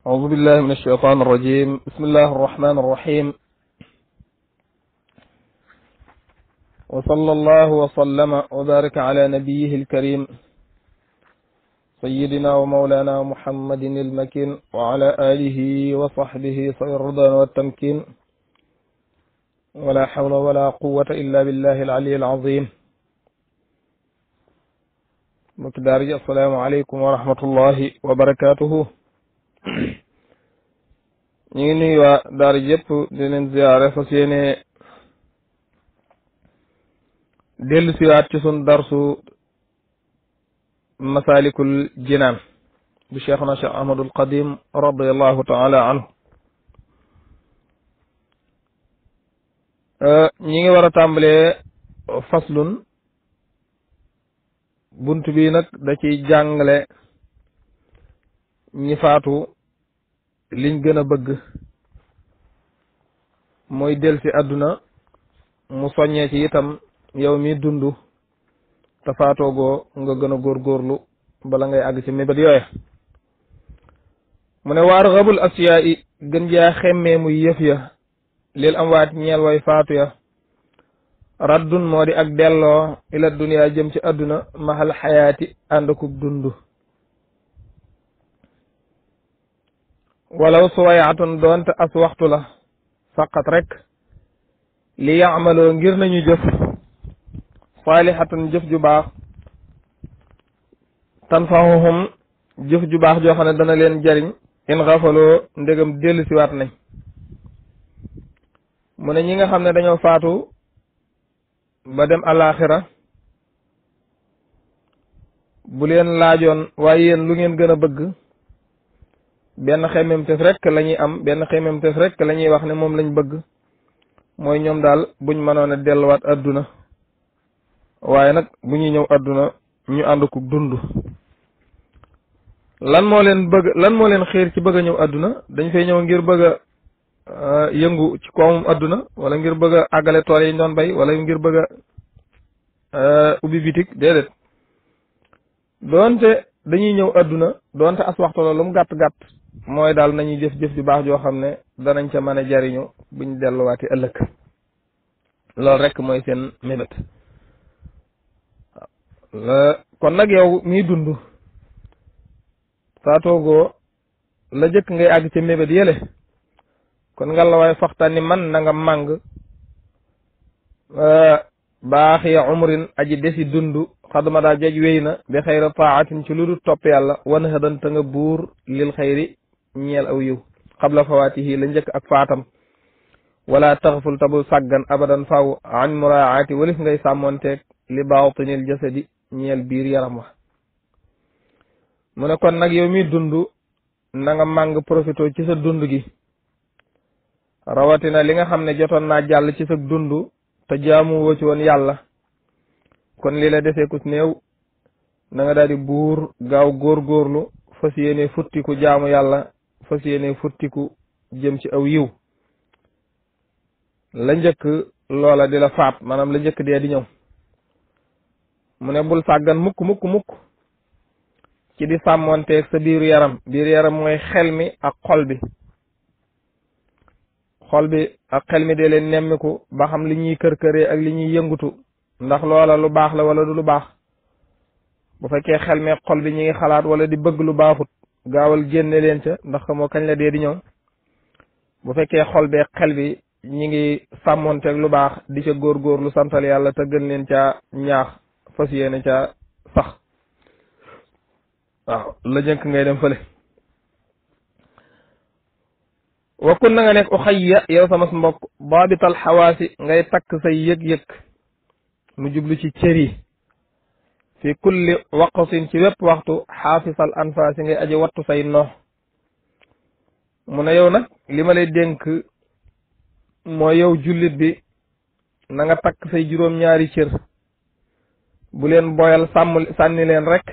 أعوذ بالله من الشيطان الرجيم بسم الله الرحمن الرحيم وصلى الله وسلم وبارك على نبيه الكريم سيدنا ومولانا محمد المكين وعلى آله وصحبه صغير الرضا والتمكين ولا حول ولا قوة إلا بالله العلي العظيم mbokki daara ji asalaamaaleykum wa rahmatullahi wa barakaatuhu ñu ngi nuyu waa daara ji yëpp di leen ziyaare fas yéene dellu siwaat ci sun darsu masalikul jinaan bu cheikhuna cheikh ahmadul qadim radiallahu taala anhu ñi ngi war a tàmbalee faslun bunt bi nag da ciy jàngale ñi faatu liñ gën a bëgg mooy del si àdduna mu soññee ci itam yow mi dund te faatoogoo nga gën a góorgóorlu bala ngay àgg ci mébét yooye mu ne waar xabul asiyaa yi gën jaa xemmee muy yëf ya lil am waat ñeel way faatu ya raddun moo di ak delloo ila duniyaa jëm ci àdduna maxal xayaati ànd akub dund walaw suwayatun doonte as waxtu la faqat rek li yaamaloo ngir nañu jëf saalihatan jëf ju baax tanfahuhum jëf ju baax joo xam ne dana leen jariñ in xafaloo ndegam dellu siwaat nañ mu ne ñi nga xam ne dañoo faatu ba dem alaxira bu leen laajoon waaye yéen lu ngeen gën a bëgg benn xemmem tef rek la ñuy am benn xemmem tef rek la ñuy wax ne moom lañ bëgg mooy ñoom daal buñ mënoon a delluwaat adduna waaye nag bu ñuy ñëw adduna ñu ànd ko dund lan moo leen bëgg lan moo leen xiir ci bëgg a ñëw adduna dañ fay ñëw ngir bëgg a yëngu ci koomum adduna wala ngir bëgg a àggale tool yi ñu doon bay wala ngir bëgg a ubbi bitik déedéet doonte dañuy ñëw adduna doonte as waxtu la lu mu gàtt gàtt mooy daal nañuy jëf jëf ju baax joo xam ne danañ ca mën a jariñu buñ delluwaati ëllëg loolu rek mooy seen mébét kon nag yow miy dund saa toogoo la jëkk ngay àgg ca mébét yële kon nga la waay faxtani man na nga màng baax ya umrin aji desi dund xadma daa jaj wéy na bi xayra taatin ci lu dul topp yàlla wan xëdanta nga buur lil xayri ñeel aw yiw xabla fawaatihi la njëkk ak faatam wala taxful tabul sàggan abadan faw an muraati walif ngay sàmmonteeg li baatinil jasadi ñeel biir yaram wa mu ne kon nag yow mi dund na nga màng profito ci sa dund gi rawatina li nga xam ne jotoon naa jàll ci sa dund te jaamu woo ci woon yàlla kon li la desee ku néew na nga daal di buur gaaw góorgóorlu fas yéene futtiku jaamu yàlla fas yéene futtiku jëm ci aw yiw la njëkk loola di la faat maanaam la njëkk dee di ñëw mu ne bul sàggan mukk mukk mukk ci di sàmmonteeg sa biiru yaram biiru yaram mooy xel mi ak xol bi xol bi ak xel mi de leen nemmiku ba xam li ñuy kër-këree ak li ñuy yëngutu ndax loola lu baax la wala du lu baax bu fekkee xel mi ak xol bi ñi ngi xalaat wala di bëgg lu baaxut gaawal génne leen ca ndax moo kañ la dee di ñëw bu fekkee xol bi ak xel bi ñi ngi sàmmonteeg lu baax di ca góor-góor lu santal yàlla te gën leen caa ñaax fas yéene caa sax waaw la jënk ngay dem fële wakkun na nga nekk uxayya yow sama mbokk baabital xawaasi ngay takk say yëg-yëg mu jublu ci cër yi fi kulli waqtin ci wépp waxtu xaafisal anfaasi ngay aji wattu say noox mu ne yow nag li ma lay dénk mooy yow jullit bi na nga takk say juróom-ñaari cër bu leen boyal sàmm sànni leen rek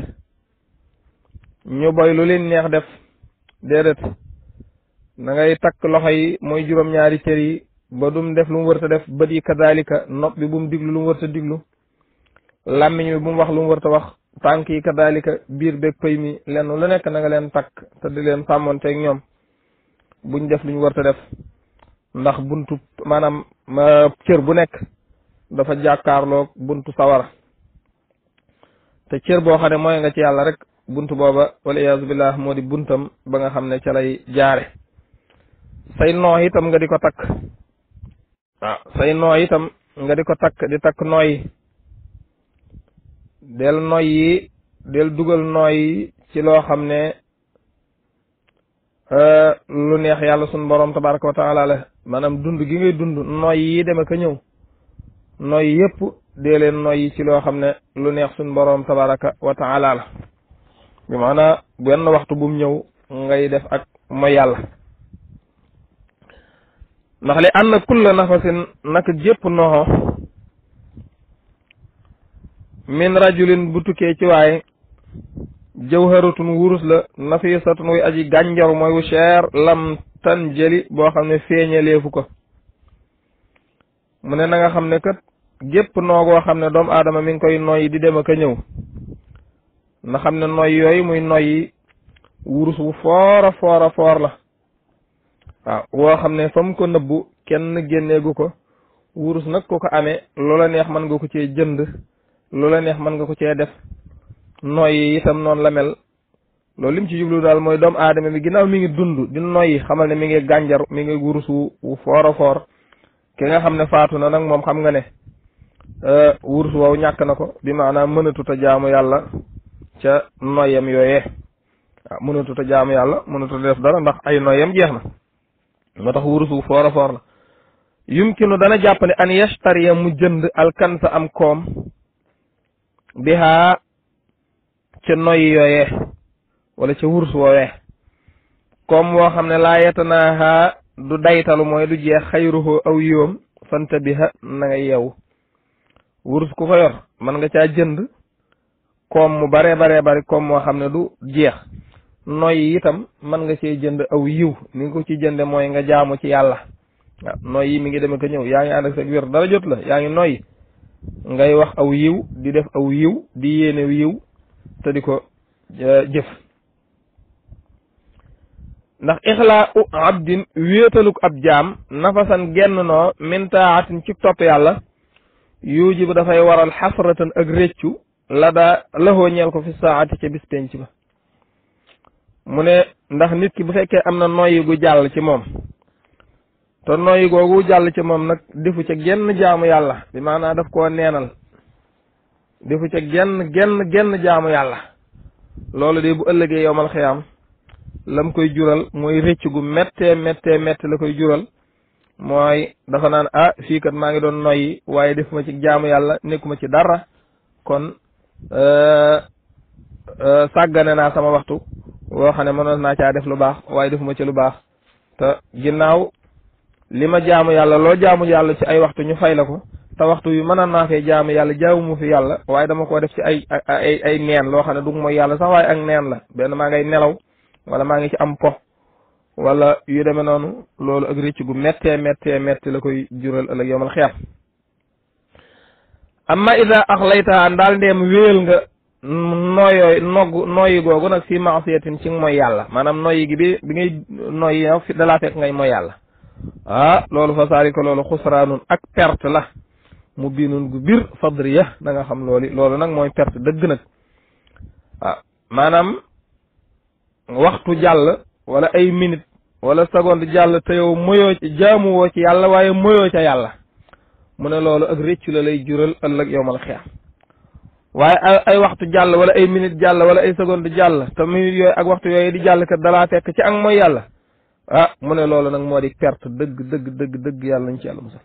ñu boy lu leen neex def déedéet na ngay takk loxo yi mooy juróom-ñaari cër yi ba dum def lu mu wërta def bët yi kadalika nopp bi bu mu diglu lu mu wërta diglu làmmiñ bi bu mu wax lu mu wërta wax tànk yi kadalika biir beeg pëy mi lenn lu nekk na nga leen takk te di leen sàmmonteeg ñoom buñ def luñ warta def ndax buntu maanaam cër bu nekk dafa jàkkaarloog buntu sawara te cër boo xam ne mooy nga ci yàlla rek buntu booba wala iyaazu billah moo di buntam ba nga xam ne ca lay jaare say noo itam nga di ko takk waaw say noo itam nga di ko takk di takk nooyi del noyyi del dugal nooyi ci loo xam ne lu neex yàlla sun borom tabaraka wa taala la maanaam dund gi ngay dund noyyi yi dem ak a ñëw noyyi yépp dee leen noyyi ci loo xam ne lu neex sun borom tabaraka wa taala la bi maanaa benn waxtu bum ñëw ngay def ak mooy yàlla ndax li ànd kulla nafasin naka jépp noxo min rajulin bu tukkee ci waaye jawharatun wurus la nafisatun wuy aji gànjaru mooy wu cher lam tan jëli boo xam ne feeñaleefu ko mu ne na nga xam ne kat gépp noogoo xam ne doomu aadama mi ngi koy noyyi di dem ak a ñëw na xam ne noy yooyu muy noyyi wurus wu foora foora foor la waaw woo xam ne fa mu ko nëbbu kenn génneegu ko wurus nag ku ko amee loola neex mën nga ko cee jënd loola neex mën nga ko cee def noyyi itam noonu la mel loolu lim ci jublu daal mooy doomu aadama bi ginnaaw mi ngi dund di noyyi xamal ne mi ngi gànjar mi ngi wurus wu foora foor ki nga xam ne faatu na nag moom xam nga ne wurus woowu ñàkk na ko bi maanaam mënatut a jaamu yàlla ca noyam yooyee waaw mënatut a jaamu yàlla mënatut a def dara ndax ay noyam jeex na moo tax wurus wu foor a foor la yumkinu dana jàpp ne an yashtariya mu jënd alkansa am koom bihaa ca noyyi yooyee wala ca wurus woowee koom woo xam ne laa yetanaaha du daytalu mooy du jeex xayruhu aw yiwam fanta biha na nga yeewu wurus ku ko yor mën nga caa jënd koom mu baree baree bari koom moo xam ne du jeex noyyi itam mën nga cee jënd aw yiw ni nga ko ci jënde mooy nga jaamu ci yàlla waaw noyyi mi ngi dem ko ñëw yaa ngi ànd ak sa wér dara jot la yaa ngi noyyi ngay wax aw yiw di def aw yiw di yéene yiw te di ko jëf ndax ixlaa u abdin wéetaluk ab jaam nafasan genn noo min taatin ci topp yàlla yujibu dafay waral xasratan ak réccu la daa laxoo ñeel ko fi saati ca bis penc ba mu ne ndax nit ki bu fekkee am na noyyi gu jàll ci moom te noyyi googu jàll ci moom nag defu ca genn jaamu yàlla bi maanaam daf koo neenal defu ca genn genn genn jaamu yàlla loolu de bu ëllëgee yowmal xiyaam lam koy jural mooy rëcc gu méttee méttee métte la koy jural mooy dafa naan ah fii kat maa ngi doon noyyi waaye defuma ci jaamu yàlla nekkuma ci dara kon sàggane naa sama waxtu woo xam ne mënoon naa caa def lu baax waaye defuma ci lu baax te ginnaaw li ma jaamu yàlla loo jaamu yàlla ci ay waxtu ñu fay la ko te waxtu yu mën naa fee jaamu yàlla jaamu fi yàlla waaye dama koo def ci ay ay ay neen loo xam ne du mooy yàlla sax waaye ak neen la benn maa ngay nelaw wala maa ngi ci am po wala yu demee noonu loolu ak rëcc gu méttee méttee métti la koy jural ëllëg yowmal xiyam amma ida axlaytaha ndaal ndeem wéel nga nooyooy nogg nooyi googu nag fi maasiyatin ci mooy yàlla maanaam noyyi gi bi bi ngay noyyi yow fi dalaa fekk ngay mooy yàlla ah loolu fa saari ko loolu xusraanun ak perte la mu biinun gu bir fadriya da nga xam loolu loolu nag mooy perte dëgg nag waaw maanaam waxtu jàll wala ay minute wala seconde jàll te yow moyoo jaamuwoo ci yàlla waaye moyoo ca yàlla mu ne loolu ak réccu la lay jural ëllëg yowmal xiyaam waaye ay waxtu jàll wala ay minute jàll wala ay seconde jàll te minute yooyu ak waxtu yooyu di jàll kat dalaa fekk ci ak mooy yàlla ah mu ne loolu nag moo di perte dëgg dëgg dëgg dëgg yàlla nañ ci yàlla musal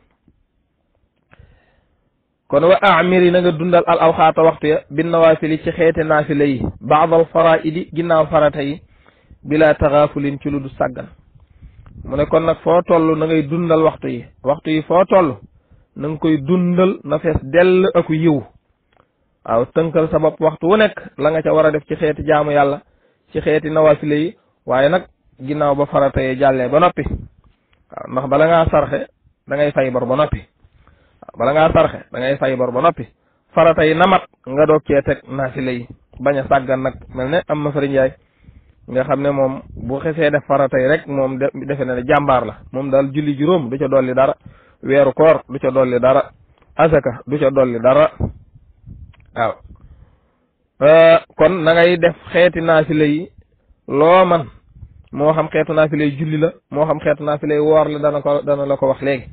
kon wa amiri na nga dundal al awxaata waxtu ya bin nawaafili ci xeete naafila yi baadal faraidi ginnaaw farata yi bila taxaafulin ci lu du sàggan mu ne kon nag foo toll na ngay dundal waxtu yi waxtu yi foo toll na nga koy dundal na fees dell aku yiw waaw tënkal sa bopp waxtu wu nekk la nga ca war a def ci xeeti jaamu yàlla ci xeeti nawaafile yi waaye nag ginnaaw ba farata yi jàllee ba noppi waaw ndax bala ngaa sarxe da ngay fay bor ba noppi waaw bala ngaa sarxe da ngay fay bor ba noppi farata yi namat nga doog cee teg naafile yi bañ a sàggan nag mel ne am ma fari njaay nga xam ne moom bu xesee def faratay rek moom defe na ne jàmbaar la moom daal julli juróom du ca dolli dara weeru koor du ca dolli dara asaka du ca dolli dara waaw kon na ngay def xeeti naafila yi loo man moo xam xeetu naafila yi julli la moo xam xeetu naafila yi woor la dana ko dana la ko wax léegi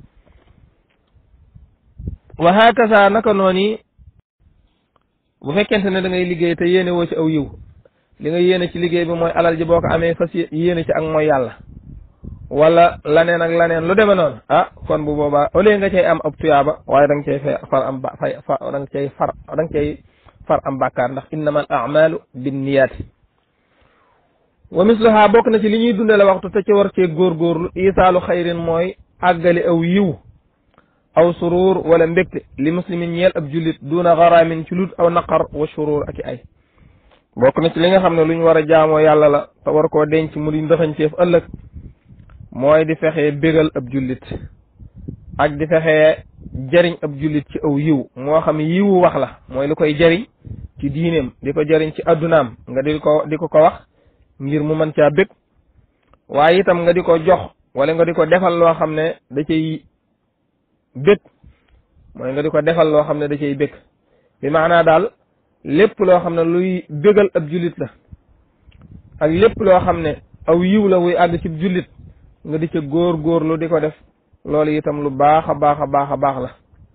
wa hakaza naka noonu bu fekkente ne da ngay liggéey te yéene woo ci aw yiw li nga yéene ci liggéey bi mooy alal ji boo ko amee fas yéene ci ak mooy yàlla wala laneen ak laneen lu demee noonu ah kon bu boobaa au lieu nga cay am ab tuyaaba waaye da nga cay fay far am ba fay fa da nga cay far da nga cay far am bàkkaar ndax innama al amalu binniyaati wa misluha bokk na ci li ñuy dundale waxtu te ci war cee góorgóorlu isaalu xayrin mooy àggali aw yiw aw suruur wala mbégte li muslimin ñeel ab jullit duna garaamin ci lut aw naqar wa suruur ak i ay bokk na ci li nga xam ne lu ñu war a jaamoo yàlla la te war koo denc mu di ndëxañteef ëllëg mooy di fexee bégal ab jullit ak di fexee jariñ ab jullit ci aw yiw moo xam yiwu wax la mooy lu koy jariñ ci diineem di ko jariñ ci addunaam nga di ko di ko ko wax ngir mu mën caa bég waaye itam nga di ko jox wala nga di ko defal loo xam ne da cay bég mooy nga di ko defal loo xam ne da cay bég bi maanaa daal lépp loo xam ne luy bégal ab jullit la ak lépp loo xam ne aw yiw la wuy àgg ci jullit nga di ca góor góorlu di ko def loolu itam lu baax a baax a baax a baax la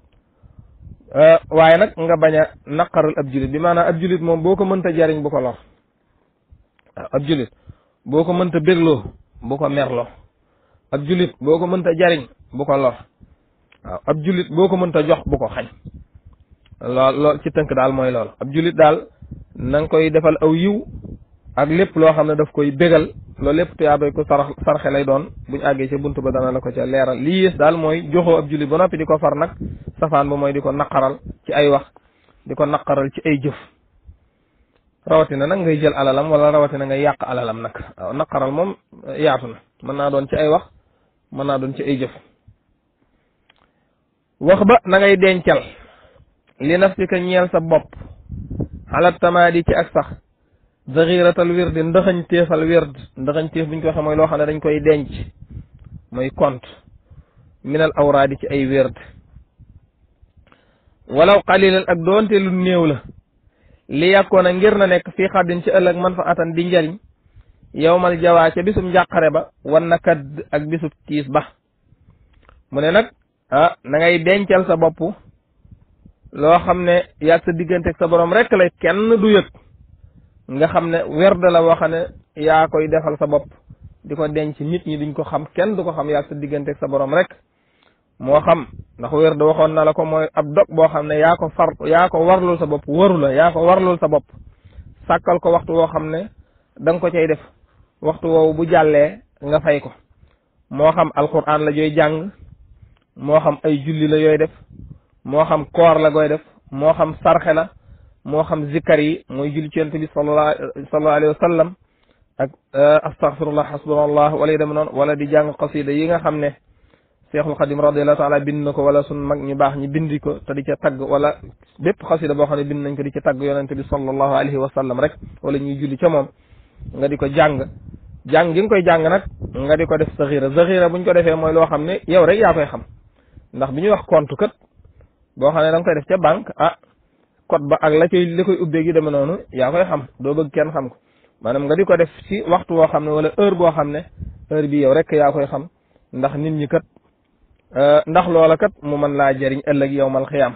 waaye nag nga bañ a naqaral ab jullit bi maanaam ab jullit moom boo ko mënta jariñ bu ko lor waaw ab jullit boo ko mënta bégloo bu ko merloo ab jullit boo ko mënta jariñ bu ko lor waaw ab jullit boo ko mënta jox bu ko xañ lool lool ci tënk daal mooy loolu ab jullit daal na nga koy defal aw yiw ak lépp loo xam ne daf koy bégal loolu lépp tuyaabay ko sarax sarxe lay doon buñ àggee ca buntu ba dana la ko ca leeral lii yées daal mooy joxoo ab jullit ba noppi di ko far nag safaan ba mooy di ko naqaral ci ay wax di ko naqaral ci ay jëf rawatina nag ngay jël alalam wala rawatina ngay yàq alalam nag waaw naqaral moom yaatu na mën naa doon ci ay wax mën naa doon ci ay jëf wax ba na ngay dencal li nafsika ñeel sa bopp xalat tamaadi ci ak sax zaxiratal wirdi ndaxañ téefal wird ndaxañ téef bu ñu ko waxee mooy loo xam ne dañ koy denc mooy compte minal awraadi ci ay wird walaw xalilan ak doonte lu néew la li yàkkoon a ngir na nekk fii xaddin ci ëllëg man fa atan di njariñ yowmal jawaa ca bisum njàqare ba wan na kadd ak bisub tiis ba mu ne nag ah na ngay dencal sa bopp loo xam ne yàgg sa diggante ak sa borom rek lay kenn du yëg nga xam ne werd la woo xam ne yaa koy defal sa bopp di ko denc nit ñi duñ ko xam kenn du ko xam yàgg sa diggante ak sa borom rek moo xam ndax werd waxoon na la ko mooy ab dog boo xam ne yaa ko far yaa ko warlul sa bopp waru la yaa ko warlul sa bopp sàkkal ko waxtu woo xam ne da nga ko cay def waxtu woowu bu jàllee nga fay ko moo xam alquran la jooy jàng moo xam ay julli la yooy def moo xam koor la gooy def moo xam sarxe la moo xam zikkar yi mooy julli ci yonent bi sallallahu sallallahu alayhi wa sallam ak astaghfirullah hasbunallah wala yu dem noonu wala di jàng xasida yi nga xam ne Seexul Xadim radiyallahu taala bind na ko wala sun mag ñu baax ñi bindi ko te di ca tagg wala bépp xasida boo xam ne bind nañ ko di ca tagg yonent bi sallallahu alayhi wa sallam rek wala ñuy julli ca moom nga di ko jàng jàng gi nga koy jàng nag nga di ko def saxira saxira buñ ko defee mooy loo xam ne yow rek yaa koy xam ndax bi ñuy wax compte kat boo xam ne da nga koy def ca banque ah code ba ak la koy la koy ubbee gi demee noonu yaa koy xam doo bëgg kenn xam ko maanaam nga di ko def ci waxtu woo xam ne wala heure boo xam ne heure bi yow rek yaa koy xam ndax nit ñi kat ndax loola kat mu mën laa jëriñ ëllëg yow mal xiyaam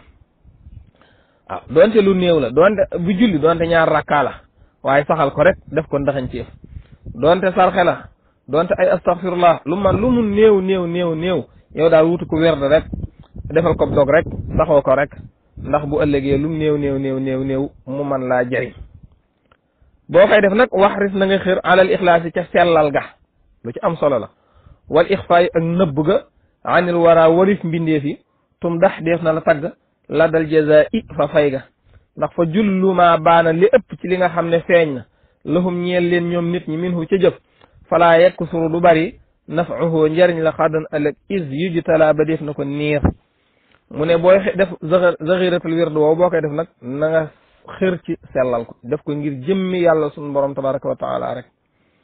waaw doonte lu néew la doonte bu julli doonte ñaar rakkaa la waaye saxal ko rek def ko ndaxañ ceef doonte sarxe la doonte ay astaghfirullah lu man lu mu néew néew néew néew yow daal wutu ko werd rek defal ko dog rek saxoo ko rek ndax bu ëllëgee lu mu néew néew néew néew néew mu man laa jëriñ boo koy def nag wax ris na nga xir alal ixlaas yi ca sellal ga lu ci am solo la wal ixfaa yi ak nëbb ga anil wara warif mbindeef yi tum dax def na la tagg la dal jaza i fa fay ga ndax fa jullu maa baana li ëpp ci li nga xam ne feeñ na lahum ñeel leen ñoom nit ñi minhu ca jëf falaa yekk suru du bari nafahu njariñ la xaddan ëllëg is yujtala ba def na ko niir mu ne booy def zaxiratul wird woowu boo koy def nag na nga xër ci sellal ko def ko ngir jëmmi yàlla sunu borom tabaraka wa taala rek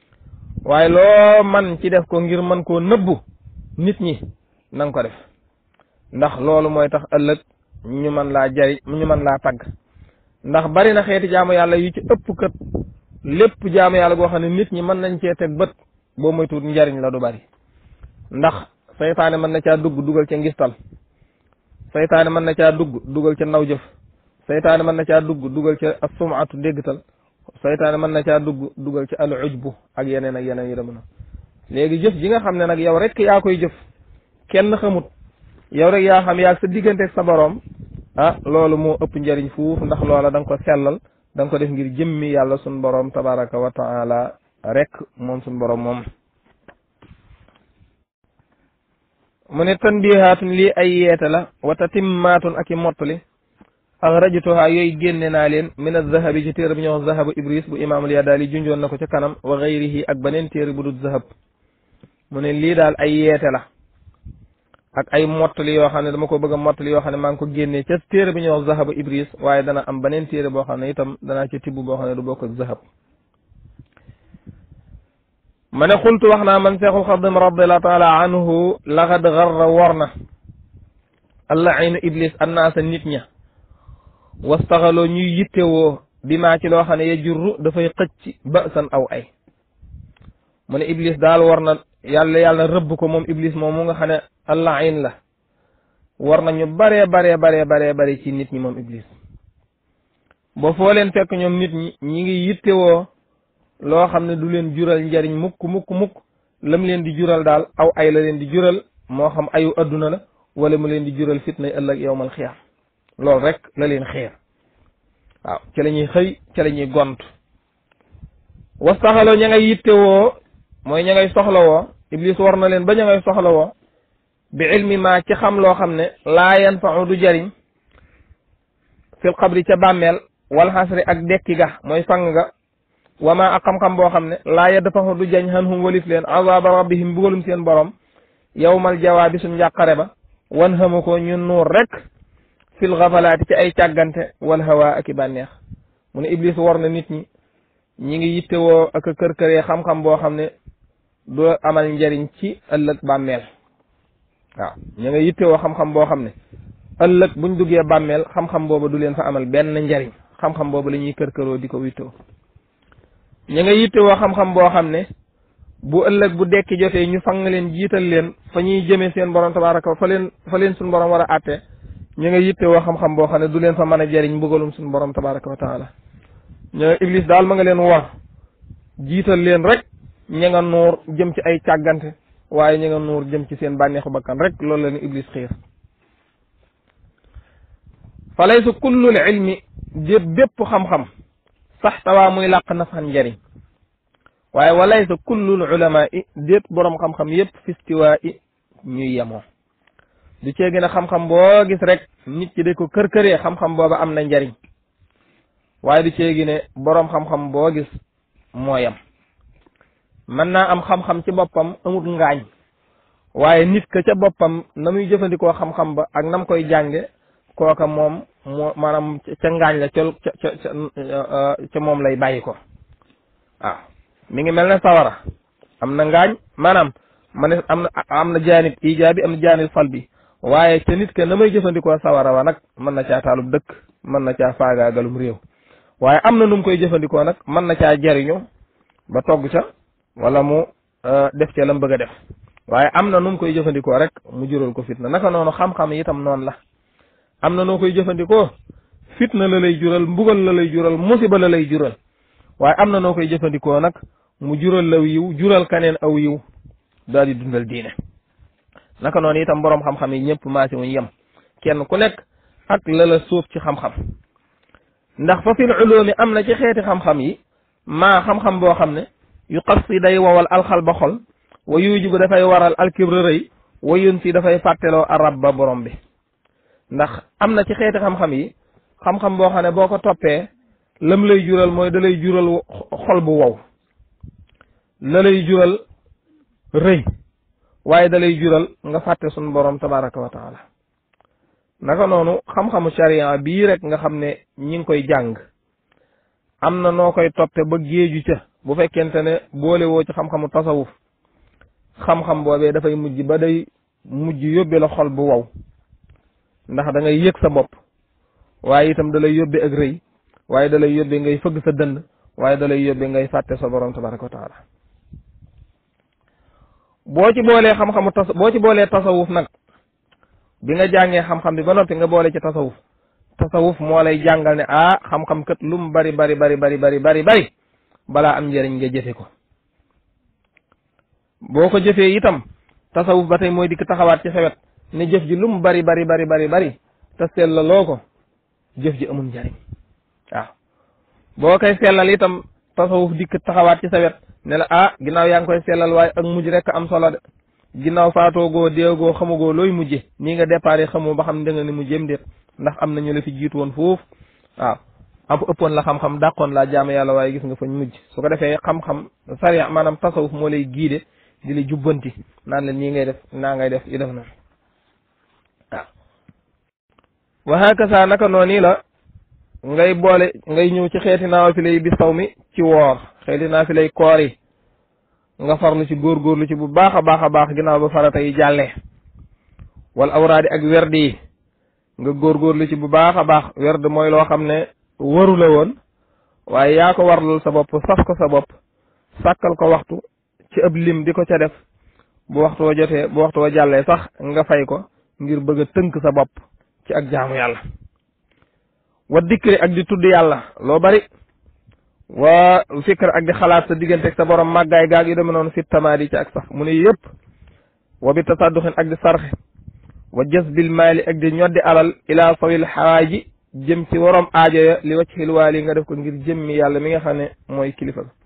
waaye loo man ci def ko ngir mën koo nëbbu nit ñi na nga ko def ndax loolu mooy tax ëllëg ñu mën laa jari ñu mën laa tagg ndax bari na xeeti jaamu yàlla yu ci ëpp kat lépp jaamu yàlla goo xam ne nit ñi mën nañ cee teg bët boo moytuwut njariñ la du bari ndax saytaane mën na caa dugg dugal ca ngistal saytaane mën na caa dugg dugal ca naw jëf saytaane mën na caa dugg dugal ca assumaatu déggtal saytaane mën na caa dugg dugal ca al ujbu ak yeneen ak yeneen yi dem na léegi jëf ji nga xam ne nag yow rek yaa koy jëf kenn xamut yow rek yaa xam yaa sa diggante ak sa boroom ah loolu moo ëpp njariñ fuuf ndax loola da nga ko sellal da nga ko def ngir jëmmi yàlla sun boroom tabaraka wa taala rek moom sun boroom moom mu ne tanbihaatun lii ay yeete la wa tatimmaatun ak i mottali axrajtuha yooyu génne naa leen min azahabi ci téere bi ñuy wax zahabu ibris bu imaamul yadaali junjoon na ko ca kanam wa gayrihi ak beneen téere bu dul zahab mu ne lii daal ay yeete la ak ay mottali yoo xam ne dama ko bëgg a mottali yoo xam ne maa ngi ko génnee ca téere bi ñuy wax zahabu ibris waaye dana am beneen téere boo xam ne itam danaa ci tibb boo xam ne du bokk ak zahab ma ne xultu wax naa man seexul xadim radiallahu taala anhu laxad garra wor na allah aynu iblis annaasa nit ña wastaxaloo ñuy yittewoo bi maa ci loo xam ne ya jurru dafay xëcc ba san aw ay mu ne iblis daal war na yàlla yàlla rëbb ko moom iblis moom mu nga xam ne allah ayn la war na ñu baree baree baree baree bari ci nit ñi moom iblis ba foo leen fekk ñoom nit ñi ñi ngi yittewoo loo xam ne du leen jural njariñ mukk mukk mukk lam leen di jural daal aw ay la leen di jural moo xam ayu adduna la wala mu leen di jural fitna ëllëg yowmal xiyaam loolu rek la leen xiir waaw ci la ñuy xëy ci la ñuy gont wastaxaloo ña ngay yittewoo mooy ña ngay soxlawoo iblis war na leen ba ña ngay soxlawoo bi ilmi ma ci xam loo xam ne laa yanfau du jariñ fil xabri ca bàmmeel wal xasri ak dekki ga mooy fang ga wama ak xam-xam boo xam ne laa yadfahu du jañ xan hum walif leen azaba rabbihim bugalum seen borom yowmal jawaabi suñ njàqare ba wan xama ko ñu nuur rek fil xafalaati ci ay càggante wal hawa ak i bànneex mu ne iblis war na nit ñi ñi ngi yittewoo ak a kër-këree xam-xam boo xam ne du amal njariñ ci ëllëg bàmmeel waaw ñu nga yittewoo xam-xam boo xam ne ëllëg buñ duggee bàmmeel xam-xam booba du leen fa amal benn njariñ xam-xam booba la ñuy kër-këroo di ko wittewoo ñu nga yittewoo xam-xam boo xam ne bu ëllëg bu dekki jotee ñu fang leen jiital leen fa ñuy jëmee seen borom tabaraka fa leen fa leen suñ borom war a àtte ñu nga yittewoo xam-xam boo xam ne du leen fa mën a jariñ mbugalum suñ borom tabaraka wa taala ñu nga iblis daal ma nga leen war jiital leen rek ña nga nuur jëm ci ay càggante waaye ña nga nuur jëm ci seen bànneexu bakkan rek loolu la ni iblis xiir fa laysa kullul ilmi jé bépp xam-xam sax tawaa muy làq nafan njariñ waaye walaysa kullul ulama i déet boroom xam-xam yépp fistiwaa i ñuy yemoo du ceegi ne xam-xam boo gis rek nit ki da ko kër-këree xam-xam booba am na njariñ waaye du ceegi ne boroom xam-xam boo gis moo yem mën naa am xam-xam ci boppam amut ngaañ waaye nit ka ca boppam na muy jëfandikoo xam-xam ba ak nam koy jànge kooka moom moo maanaam ca ngaañ la ca ca ca ca moom lay bàyyi ko waaw mi ngi mel ne sawara am na ngaañ maanaam ma ne am na am na jaanib ijaabi am na jaanib salbi waaye ca nit ke na may jëfandikoo sawara wa nag mën na caa taalub dëkk mën na caa faagaagalum réew waaye am na nu mu koy jëfandikoo nag mën na caa jariñu ba togg ca wala mu def ca lam bëgg a def waaye am na nu mu koy jëfandikoo rek mu jural ko fitna naka noonu xam-xam itam noonu la am na noo koy jëfandikoo fitna la lay jural mbugal la lay jural musiba la lay jural waaye am na noo koy jëfandikoo nag mu jural law yiw jural kaneen aw yiw daal di dundal diine naka noonu itam boroom xam-xam yi ñëpp maasi wuñ yem kenn ku nekk ak la la sóob ci xam-xam ndax fa fil ulumi am na ci xeeti xam-xam yi maa xam-xam boo xam ne yu xas si day wowal alxal ba xol wa yujibu dafay waral alkibra rëy wa yun si dafay fàtteloo arab ba borom bi ndax am na ci xeeti xam-xam yi xam-xam boo xam ne boo ko toppee lam lay jural mooy da lay jural xol bu wow la lay jural rëy waaye da lay jural nga fàtte sun borom tabaraka wa taala naka noonu xam-xamu sharia bii rek nga xam ne ñi ngi koy jàng am na noo koy toppe ba géeju ca bu fekkente ne boole woo ci xam-xamu tasawuf xam-xam boobee dafay mujj ba day mujj yóbbe la xol bu wow ndax da ngay yëg sa bopp waaye itam da lay yóbbe ak rëy waaye da lay yóbbe ngay fëgg sa dënd waaye da lay yóbbe ngay fàtte sa borom tabaraka wa taala boo ci boolee xam-xamu tas boo ci boolee tasawuf nag bi nga jàngee xam-xam bi ba noppi nga boole ci tasawuf tasawuf moo lay jàngal ne ah xam-xam kat lu mu bari bari bari bari bari bari bari balaa am njëriñ nga jëfe ko boo ko jëfee itam tasawuf ba tey mooy dikk taxawaat ci xewet ne jëf ji lu mu bari bari bari bari bari te sellaloo ko jëf ji amul njëriñ waaw boo koy sellal itam tasawuf dikk taxawaat ci sa wet ne la ah ginnaaw yaa ngi koy sellal waaye ak mujj rek am solo de ginnaaw faatoogoo deegoo xamugoo looy mujje nii nga déparé xamoo ba xam da nga ni mu jëm déet ndax am na ñu la fi jiitu woon foofu waaw am ëppoon la xam-xam dàqoon laa jaame yàlla waaye gis nga fañ mujj su ko defee xam-xam sariya maanaam tasawuf moo lay giide di la jubbanti naan la nii ngay def naa ngay def yu def na waaw wa hakasa naka noonu la ngay boole ngay ñëw ci xeeti naafila yi bi saw mi ci woor xeeti naafila yi koor yi nga farlu ci góorgóorlu ci bu baax a baax a baax ginnaaw ba farata yi jàllee wal awraadi ak werd yi nga góorgóorlu ci bu baax a baax werd mooy loo xam ne waru la woon waaye yaa ko warlul sa bopp sas ko sa bopp sàkkal ko waxtu ci ab lim di ko ca def bu waxtu wa jotee bu waxtu wa jàllee sax nga fay ko ngir bëgg a tënk sa bopp ci ak jaamu yàlla wa dikkri ak di tudd yàlla loo bari wa fikr ak di xalaat sa diggante ak sa borom màggaay gaag yu demee noonu fit tamaadi ci ak sax mu ne yëpp wa bi tasadduxin ak di sarxe wa jasbil maali ak di ñoddi alal ila sawil xawaaji jëm ci waroom aajo ya li wacc xilwaali nga def ko ngir jëmmi yàlla mi nga xam ne mooy kilifa ga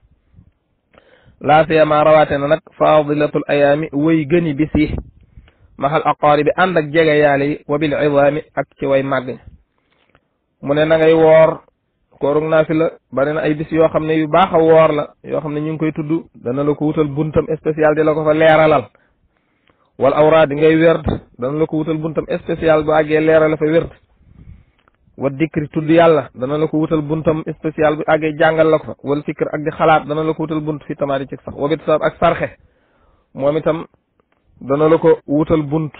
laa siyama rawaate na nag faadilatul ayaami way gëni bis yi maxal aqaaribi ànd ak jege yaale yi wa bil idaami ak ci way màgg mu ne na ngay woor koorug naafila bari na ay bis yoo xam ne yu baax a woor la yoo xam ne ñu ngi koy tudd dana la ko wutal buntam spécial di la ko fa leeralal wal awraad ngay werd dana la ko wutal buntam spécial bu àggee leeral la fa werd wa dikri tudd yàlla dana la ko wutal buntam spécial bu àggee jàngal la ko fa wal fikr ak di xalaat dana la ko wutal bunt fi tamaari ci sax wabit sab ak sarxe moom itam dana la ko wutal bunt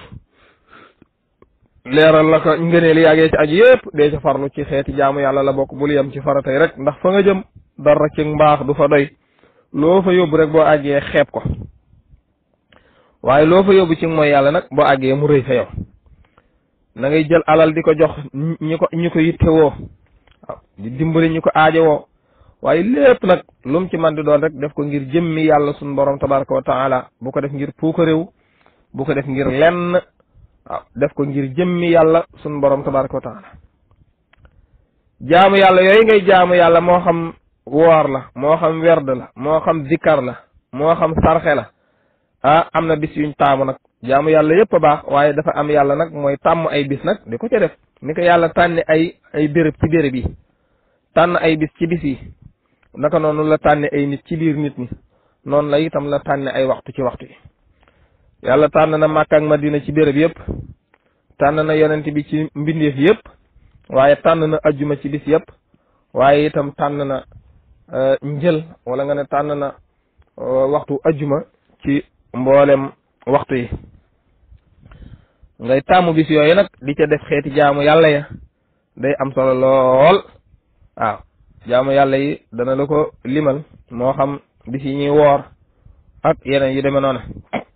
leeral la ko ngëneel yàggee ci aju yëpp dee ca farlu ci xeeti jaamu yàlla la bokk bul yem ci faratay rek ndax fa nga jëm dara ci mbaax du fa doy loo fa yóbbu rek boo àggee xeeb ko waaye loo fa yóbbu ci mooy yàlla nag boo àggee mu rëy fa yow na ngay jël alal di ko jox ñi ko ñi ko yittewoo waaw di dimbali ñi ko aajowoo waaye lépp nag lu mu ci man di doon rek def ko ngir jëmmi yàlla suñu borom tabaraka wa taala bu ko def ngir puuka réew bu ko def ngir lenn waaw def ko ngir jëmmi yàlla suñu borom tabaraka wa taala jaamu yàlla yooyu ngay jaamu yàlla moo xam woor la moo xam werd la moo xam zikkar la moo xam sarxe la ah am na bis yuñ taamu nag jaamu yàlla yëpp a baax waaye dafa am yàlla nag mooy tàmm ay bis nag di ko ca def ni ko yàlla tànni ay ay béréb ci béréb yi tànn ay bis ci bis yi naka noonu la tànni ay nit ci biir nit ñi noonu la itam la tànni ay waxtu ci waxtu yi yàlla tànn na Makka ak Madina ci béréb yëpp tànn na yonent bi ci mbindeef yëpp waaye tànn na ajjuma ci bis yëpp waaye itam tànn na njël wala nga ne tànn na waxtu ajjuma ci mboolem waxtu yi ngay tàmmu bis yooyu nag di ca def xeeti jaamu yàlla ya day am solo lool waaw jaamu yàlla yi dana la ko limal moo xam bis yi ñuy woor ak yeneen yu demee noonu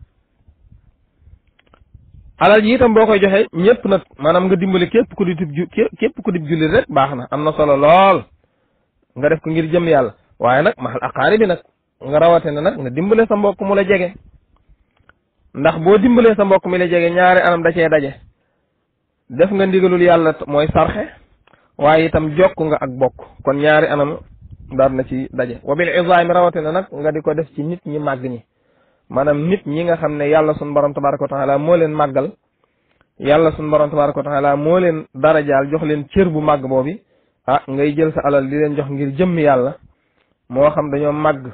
alal ji itam boo koy joxe ñëpp nag maanaam nga dimbali képp ku di ju képp ku di jullit rek baax na am na solo lool nga def ko ngir jëm yàlla waaye nag maxal aqaari bi nag nga rawate na nag nga dimbale sa mbokk mu la jege ndax boo dimbalee sa mbokk mi la jege ñaari anam da cee daje def nga ndigalul yàlla mooy sarxe waaye itam jokk nga ak bokk kon ñaari anam daal na ci daje wa bil izaami rawate na nag nga di ko def ci nit ñi màgg ñi maanaam nit ñi nga xam ne yàlla suñu borom tabaraka wa taala moo leen màggal yàlla suñu borom tabaraka wa taala moo leen darajaal jox leen cër bu màgg boobi ah ngay jël sa alal di leen jox ngir jëmmi yàlla moo xam dañoo màgg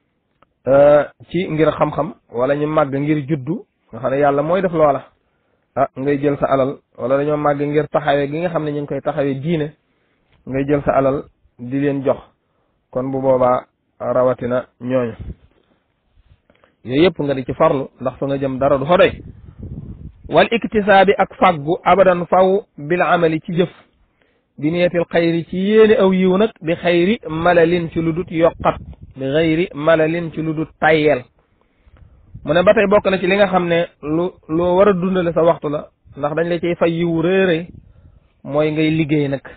ci ngir xam-xam wala ñu màgg ngir juddu nga xam ne yàlla mooy def loola ah ngay jël sa alal wala dañoo màgg ngir taxawee gi nga xam ne ñu ngi koy taxawee diine ngay jël sa alal di leen jox kon bu boobaa rawatina ñooñu yooyu yëpp nga di ci farlu ndax fa nga jëm dara du fa doy wal iktisaabi ak fàggu abadan faw bil amali ci jëf bi niyatil xayri ci yéene aw yiw nag bi xayri malalin ci lu dut yokkat bi xayri malalin ci lu dut tayyel mu ne ba tey bokk na ci li nga xam ne lu loo war a dundale sa waxtu la ndax dañ la ciy fay yiwu réeré mooy ngay liggéey nag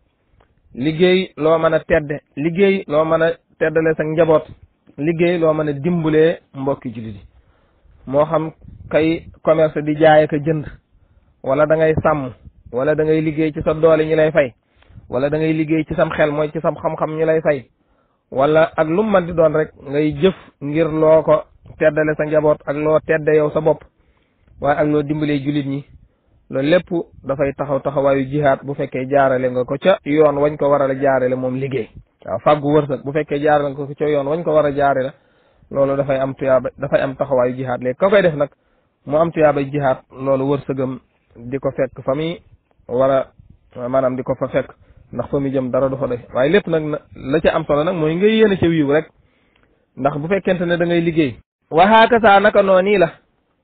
liggéey loo mën a tedde liggéey loo mën a teddale sa njaboot liggéey loo mën a dimbulee mbokki jullit yi moo xam kay commerce di jaay ak jënd wala da ngay sàmm wala da ngay liggéey ci sa doole ñu lay fay wala da ngay liggéey ci sam xel mooy ci sam xam-xam ñu lay fay wala ak lu mu mën di doon rek ngay jëf ngir loo ko teddale sa njaboot ak loo tedde yow sa bopp waaye ak loo dimbalee jullit ñi loolu lépp dafay taxaw taxawaayu jihaat bu fekkee jaarale nga ko ca yoon wañ ko war a jaarale moom liggéey waaw fàggu wërsëg bu fekkee jaarale nga ko ca yoon wañ ko war a jaarale loolu dafay am tuyaaba dafay am taxawaayu jihaat léegi ka koy def nag mu am tuyaabay jihaat loolu wërsëgam di ko fekk fa muy war a maanaam di ko fa fekk ndax fa muy jëm dara du fa doy waaye lépp nag la ca am solo nag mooy ngay yéene ca wiiw rek ndax bu fekkente ne da ngay liggéey wa hakaza naka noonu la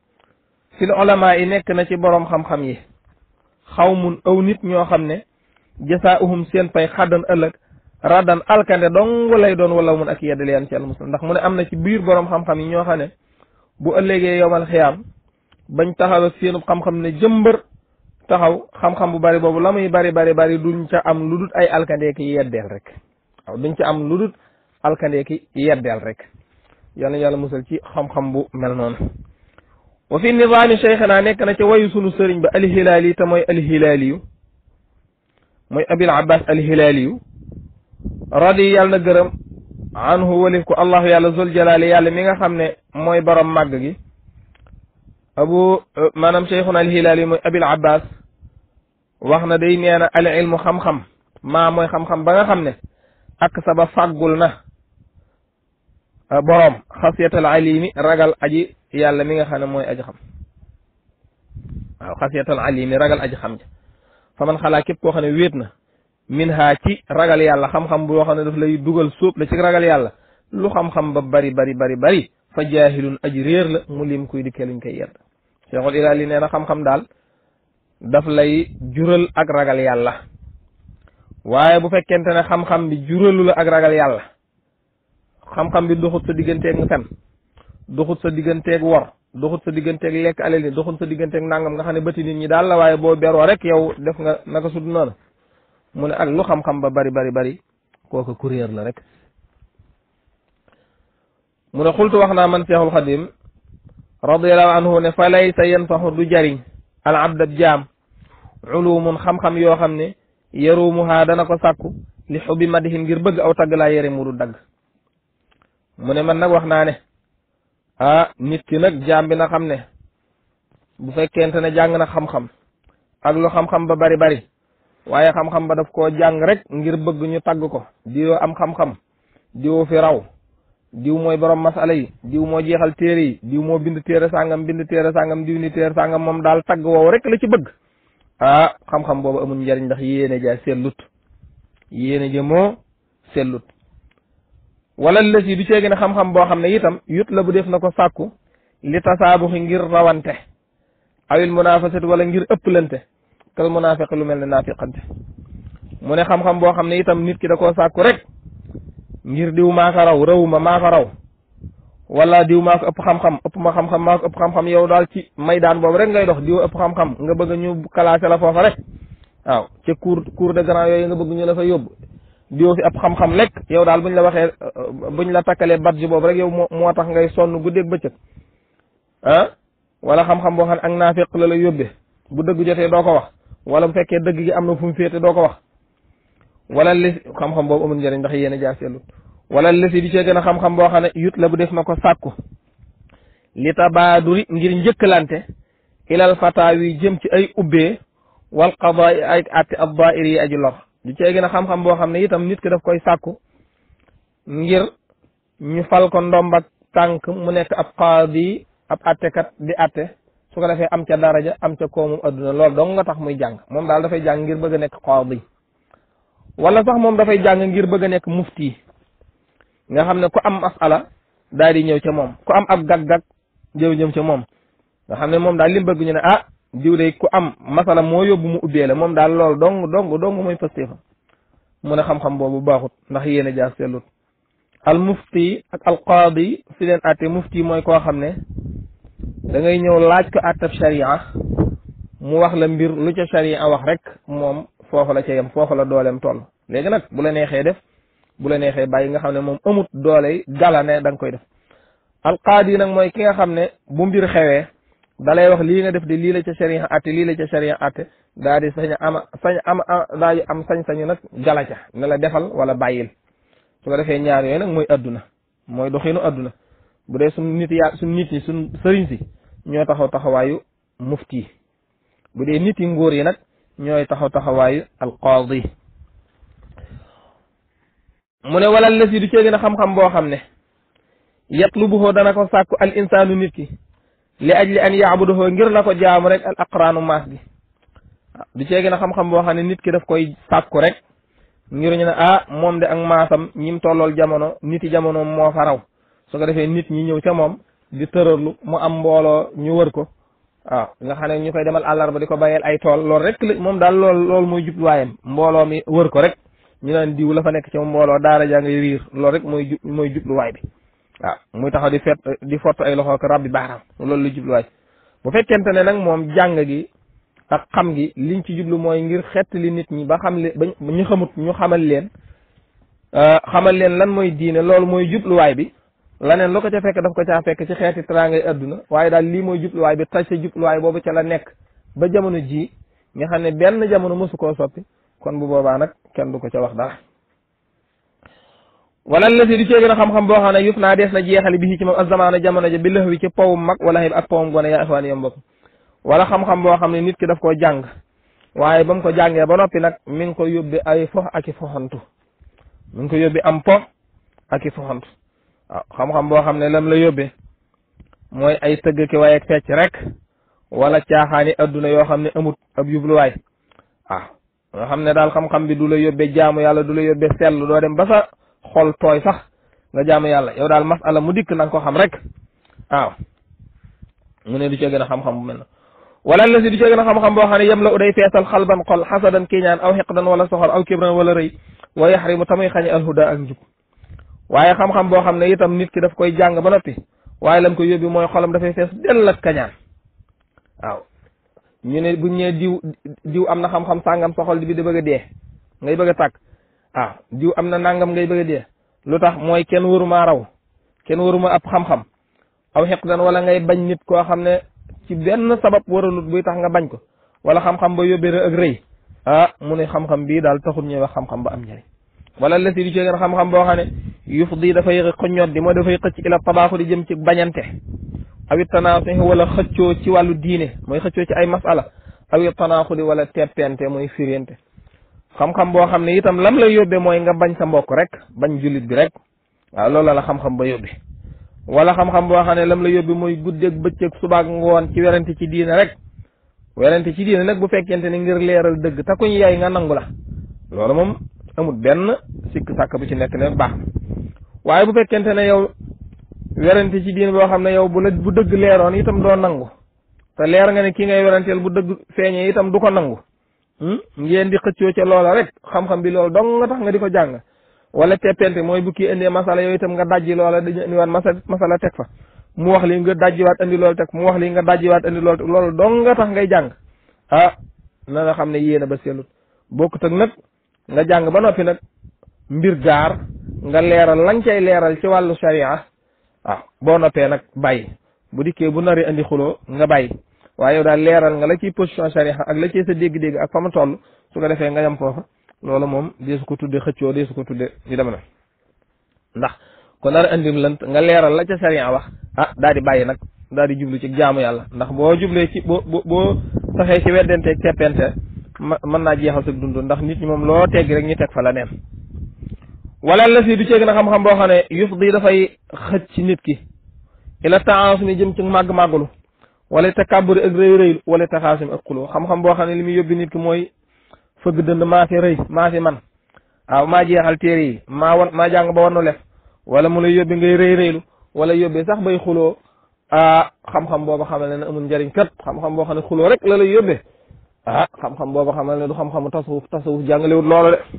fil ulama yi nekk na ci boroom xam-xam yi xaw mun aw nit ñoo xam ne jasaa'uhum seen pay xaddan ëllëg raddan alkande dong lay doon wala mun ak yeddal yan ci al muslim ndax mu ne am na ci biir boroom xam-xam yi ñoo xam ne bu ëllëgee yowmal xiyaam bañ taxaw ak seenub xam-xam ne jëmbër taxaw xam-xam bu bari boobu la muy bari bari bari duñ ca am lu dut ay alkandeeki yeddeel rek waaw duñ ca am lu dut alkandeeki yeddeel rek yal na yàlla musal ci xam-xam bu mel noonu wa fi nizaami cheikhina nekk na ca wayu sunu sëriñ ba alhilaali te mooy alhilaaliyu mooy abil abbas alhilaaliyu radi yàlla na gërëm anhu walif ko allahu yàlla zul jalaali yàlla mi nga xam ne mooy borom màgg gi abu maanaam cheikhuna alhilaaliyu mooy abil abbas wax na day nee na al ilmu xam-xam maa mooy xam-xam ba nga xam ne ak saba fàggul na boroom xasiyatal alimi ragal aji yàlla mi nga xam ne mooy aji xam waaw xasiyatal alimi ragal aji xam ja fa man xalaa képp koo xam ne wéet na min ha ci ragal yàlla xam-xam boo xam ne daf lay dugal sóob la ci ragal yàlla lu xam-xam ba bari bari bari bari fa jaahilun aji réer la mu lim kuy dikkee luñ koy yedd cheikhul ilaali nee na xam-xam daal daf lay jural ak ragal yàlla waaye bu fekkente ne xam-xam bi juralu la ak ragal yàlla xam-xam bi doxut sa digganteeg fen doxut sa digganteeg wor doxut sa digganteeg lekk alal ni doxut sa digganteeg nangam nga xam ne bëti nit ñi daal la waaye boo beroo rek yow def nga naka sud noonu mu ne ak lu xam-xam ba bari bari bari kooku kuréer la rek mu ne xultu wax naa man seexul xadim radiallahu anhu ne fa laysa yanfaxu du jariñ al abdab jaam ulumun xam-xam yoo xam ne yarumuhaa dana ko sàkku li xubbi madihin ngir bëgg aw tagg laa yére mu du dagg mu ne man nag wax naa ne ah nit ki nag jaam bi na xam ne bu fekkente ne jàng na xam-xam ak lu xam-xam ba bari bari waaye xam-xam ba daf koo jàng rek ngir bëgg ñu tagg ko diwoo am xam-xam diwoo fi raw diw mooy borom masala yi diw moo jeexal téere yi diw moo bind téere sàngam bind téere sàngam diw ni téere sàngam moom daal tagg woowu rek la ci bëgg ah xam-xam boobu amul njariñ ndax yéene ja sellut yéene ja moo sellut wala lës yi du ceegi ne xam-xam boo xam ne itam yut la bu def na ko sàkku li tasaabuxi ngir rawante awil munafasati wala ngir ëpplante kal munafiq lu mel ne naafiqante mu ne xam-xam boo xam ne itam nit ki da koo sàkku rek ngir diw maa ko raw rawuma maa ko raw wala diw maa ko ëpp xam-xam ëpp ma xam-xam maa ko ëpp xam-xam yow daal ci maydaan boobu rek ngay dox diw ëpp xam-xam nga bëgg ñu classé la foofa rek waaw ca cour cour de grand yooyu nga bëgg ñu la fa yóbbu diw fi ëpp xam-xam lekk yow daal buñ la waxee buñ la takkalee badge boobu rek yow moo moo tax ngay sonn guddeeg bëccëg ah wala xam-xam boo xam ne ak naafiq la la yóbbee bu dëgg jotee doo ko wax wala bu fekkee dëgg gi am na fu mu féete doo ko wax wala li xam-xam boobu amul njëriñ ndax yéen a jaar seetlu wala lësi di cee gën a xam-xam boo xam ne yut la bu def na ko sàkku li tabaaduri ngir njëkkalante ilal fataawi jëm ci ay ubbee wal qadaa ay atti ab daa'ir yi aji lor di cee gën a xam-xam boo xam ne itam nit ki daf koy sàkku ngir ñu fal ko ndombak tànk mu nekk ab qaadi ab attekat di atte su ko defee am ca daraja am ca koomu adduna loolu dong nga tax muy jàng moom daal dafay jàng ngir bëgg a nekk qaadi wala sax moom dafay jàng ngir bëgg a nekk mufti nga xam ne ku am masala daal di ñëw ca moom ku am ab gag-gag jëw ñëw ca moom nga xam ne moom daal li mu bëgg ñu ne ah diw de ku am masala moo yóbbu mu ubbee la moom daal lool dong dong dong mooy pastéefa mu ne xam-xam boobu baaxut ndax yéen a jaar sellut al mufti ak al qaadi fi leen atte mufti mooy koo xam ne da ngay ñëw laaj ko attab sharia mu wax la mbir lu ca sharia wax rek moom foofu la ca yem foofu la dooleem toll léegi nag bu la neexee def bu la neexee bàyyi nga xam ne moom amut doole gala ne da nga koy def alqaadi nag mooy ki nga xam ne bu mbir xewee dalay wax lii nga def de lii la ca sharia atte lii la ca sharia atte daa di sañ ama sañ ama daa di am sañ-sañu nag gala ca ne la defal wala bàyyil su ko defee ñaar yooyu nag mooy adduna mooy doxinu adduna bu dee suñ nit yaa suñ nit ñi suñ sëriñ si ñoo taxaw taxawaayu mufti bu dee nit yi nguur yi nag ñooy taxaw taxawaayu alqaadi mu ne wala lës yi du cee gën a xam-xam boo xam ne yatlubuhu dana ko sàkku al insaanu nit ki li ajli an yaabuduhu ngir na ko jaamu rek al aqraanu maas gi du cee gën a xam-xam boo xam ne nit ki daf koy sàkku rek ngir ñu ne ah moom de ak maasam ñim tollool jamono nit yi jamono moo fa raw su ko defee nit ñi ñëw ca moom di tërërlu mu am mbooloo ñu wër ko waaw nga xam ne ñu koy demal àllarba di ko bàyyeel ay tool loolu rek la moom daal lool loolu mooy jubluwaayam mbooloo mi wër ko rek ñu naan diw la fa nekk ci mbooloo daara jaa ngay riir loolu rek mooy jub mooy jubluwaay bi waaw muy taxaw di fet di fott ay loxo ko rabbi baaraam loolu la jubluwaay bu fekkente ne nag moom jàng gi ak xam gi liñ ci jublu mooy ngir xettali nit ñi ba xam le ba ñu xamut ñu xamal leen xamal leen lan mooy diine loolu mooy jubluwaay bi laneen lu ko ca fekk daf ko caa fekk ci xeeti teraangay adduna waaye daal lii mooy jubluwaay bi taj sa jubluwaay boobu ca la nekk ba jamono ji nga xam ne benn jamono mosu koo soppi kon bu boobaa nag kenn du ko ca wax dara wala la si du cee gën a xam-xam boo xam ne yuf naa dees na jeexali bi ci moom ak zamaana jamono ja bi lëx wi ci powum mag wala xib ak powum gone yaa ixwaan yom bokk wala xam-xam boo xam ne nit ki daf koo jàng waaye ba mu ko jàngee ba noppi nag mi ngi ko yóbbi ay fox ak i foxantu mi ngi ko yóbbi am po ak i foxantu waaw xam-xam boo xam ne lam la yóbbee mooy ay tëgg ki waaye ak fecc rek wala caaxaani adduna yoo xam ne amut ab yubluwaay waaw nga xam ne daal xam-xam bi du la yóbbee jaamu yàlla du la yóbbee sell doo dem ba sa xol tooy sax nga jaamu yàlla yow daal masala mu dikk na nga ko xam rek waaw mu ne du cee gën a xam-xam bu mel na wala la si du cee gën a xam-xam boo xam ne yem la u day feesal xalban xol xasadan kiiñaan aw xiqdan wala soxor aw kibran wala rëy wa yaxrimu tamuy xañe alhuda ak njub waaye xam-xam boo xam ne itam nit ki daf koy jàng ba noppi waaye lam ko yóbbi mooy xolam dafay fees dell ak kañaan waaw ñu ne buñ ñee diw diw am na xam-xam sàngam sa xol bi di bëgg a dee ngay bëgg a tàkk waaw diw am na nangam ngay bëgg a dee lu tax mooy kenn waruma raw kenn waruma ab xam-xam aw xiqdan wala ngay bañ nit koo xam ne ci benn sabab waralut buy tax nga bañ ko wala xam-xam ba yóbbee ak rëy ah mu ne xam-xam bii daal taxul ñuy wax xam-xam ba am njëriñ wala la si di ci gën xam-xam boo xam ne yuf di dafay xoññoot di moo dafay xëcc ila tabaaxu di jëm ci bañante awit tanaaxu wala xëccoo ci wàllu diine mooy xëccoo ci ay masala awit tanaaxu di wala teppente mooy firente xam-xam boo xam ne itam lam lay yóbbee mooy nga bañ sa mbokk rek bañ jullit bi rek waaw loolu la xam-xam ba yóbbee wala xam-xam boo xam ne lam la yóbbee mooy guddeeg bëccëg subaak ngoon ci werante ci diine rek werante ci diine nag bu fekkente ne ngir leeral dëgg te kuñ yaay nga nangu la loolu moom amul benn sikk sàkk bu ci nekk ne baax waaye bu fekkente ne yow werante ci diine boo xam ne yow bu la bu dëgg leeroon itam doo nangu te leer nga ne ki ngay weranteel bu dëgg feeñee itam du ko nangu ngeen di xëccoo ca loola rek xam-xam bi loolu dong nga tax nga di ko jàng wala teppente mooy bu kii indee masala yooyu itam nga dajji loola dañu indiwaat masala masala teg fa mu wax li nga dajjiwaat indi loolu teg mu wax li nga dajjiwaat indi loolu teg loolu dong nga tax ngay jàng ah na nga xam ne yéena ba sellut bokkut ak nag nga jàng ba noppi nag mbir gaar nga leeral lañ cay leeral ci wàllu sharia waaw boo noppee nag bàyyi bu dikkee bu nari andi xuloo nga bàyyi waaye yow daal leeral nga la ciy position sharia ak la ciy sa dégg-dégg ak fa mu toll su ko defee nga yam foofa loolu moom deesu ko tudde xëccoo deesu ko tudde ñu dem na ndax ko nar andim lënt nga leeral la ca sharia wax ah daal di bàyyi nag daal di jublu ci jaamu yàlla ndax boo jublee ci boo boo taxee ci weddenteeg teppente mën naa jeexal sa dund ndax nit ñi moom loo teggi rek ñu teg fa la neen wala la si du ceeg na xam-xam boo xam ne yuf di dafay xëcc ci nit ki ila taasumi jëm ci màgg-màggulu wala takabburi ak rëy rëylu wala taxaasumi ak xuloo xam-xam boo xam ne li muy yóbbi nit ki mooy fëgg dënd maa fi rëy maa fi man waaw maa jeexal téere yi maa wan maa jàng ba war nu lef wala mu lay yóbbe ngay rëy rëylu wala yóbbee sax bay xuloo ah xam-xam booba xamal ne amul njariñ kat xam-xam boo xam ne xuloo rek la lay yóbbee ah xam-xam booba xamal ne du xam-xamu tasawuf tasawuf jàngalewut loolu de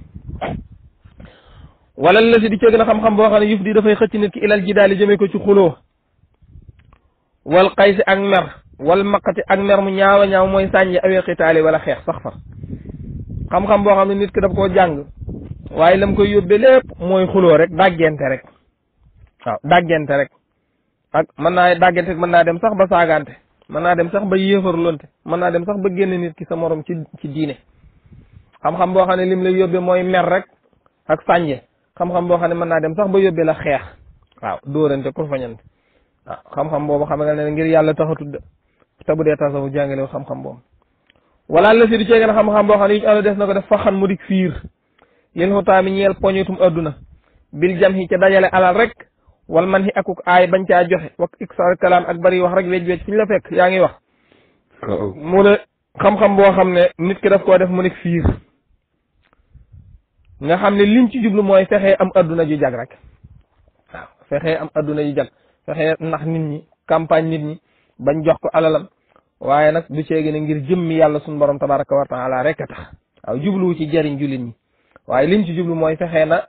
wala la si di cëgg na xam-xam boo xam ne yuf di dafay xëcc nit ki ilal ji daal di jëmee ko ci xuloo wal xaysi ak mer wal maqati ak mer mu ñaawa ñaaw mooy sànji awee xitaali wala xeex sax far xam-xam boo xam ne nit ki daf koo jàng waaye lam koy yóbbee lépp mooy xuloo rek dàggente rek waaw dàggente rek ak mën naa dàggente mën naa dem sax ba saagante mën naa dem sax ba yéefarlonte mën naa dem sax ba génn nit ki sa morom ci ci diine xam-xam boo xam ne lim lay yóbbee mooy mer rek ak sànje xam-xam boo xam ne mën naa dem sax ba yóbbee la xeex waaw dóorante kur fañante waaw xam-xam boobu xam nga ne ngir yàlla taxatud te bu dee tasawu jàngale xam-xam boobu wala la si du ceegeen xam-xam boo xam ne yu ñu des na ko def faxan mu dik fiir lil xutaami ñeel poñutum adduna bil jam hi ca dajale alal rek wal man hi akuk aay bañ caa joxe wak iksar kalaam ak bari wax rek wej wej fi ñu la fekk yaa ngi wax mu ne xam-xam boo xam ne nit ki daf koo def mu dik fiir nga xam ne lim ci jublu mooy fexee am adduna ju jag rek waaw fexee am adduna ju jag fexee ndax nit ñi campagne nit ñi bañ jox ko alalam waaye nag du ceegi ne ngir jëmmi yàlla suñu borom tabaraka wa taala rek a tax waaw jubluwu ci jariñ jullit ñi waaye lim ci jublu mooy fexee na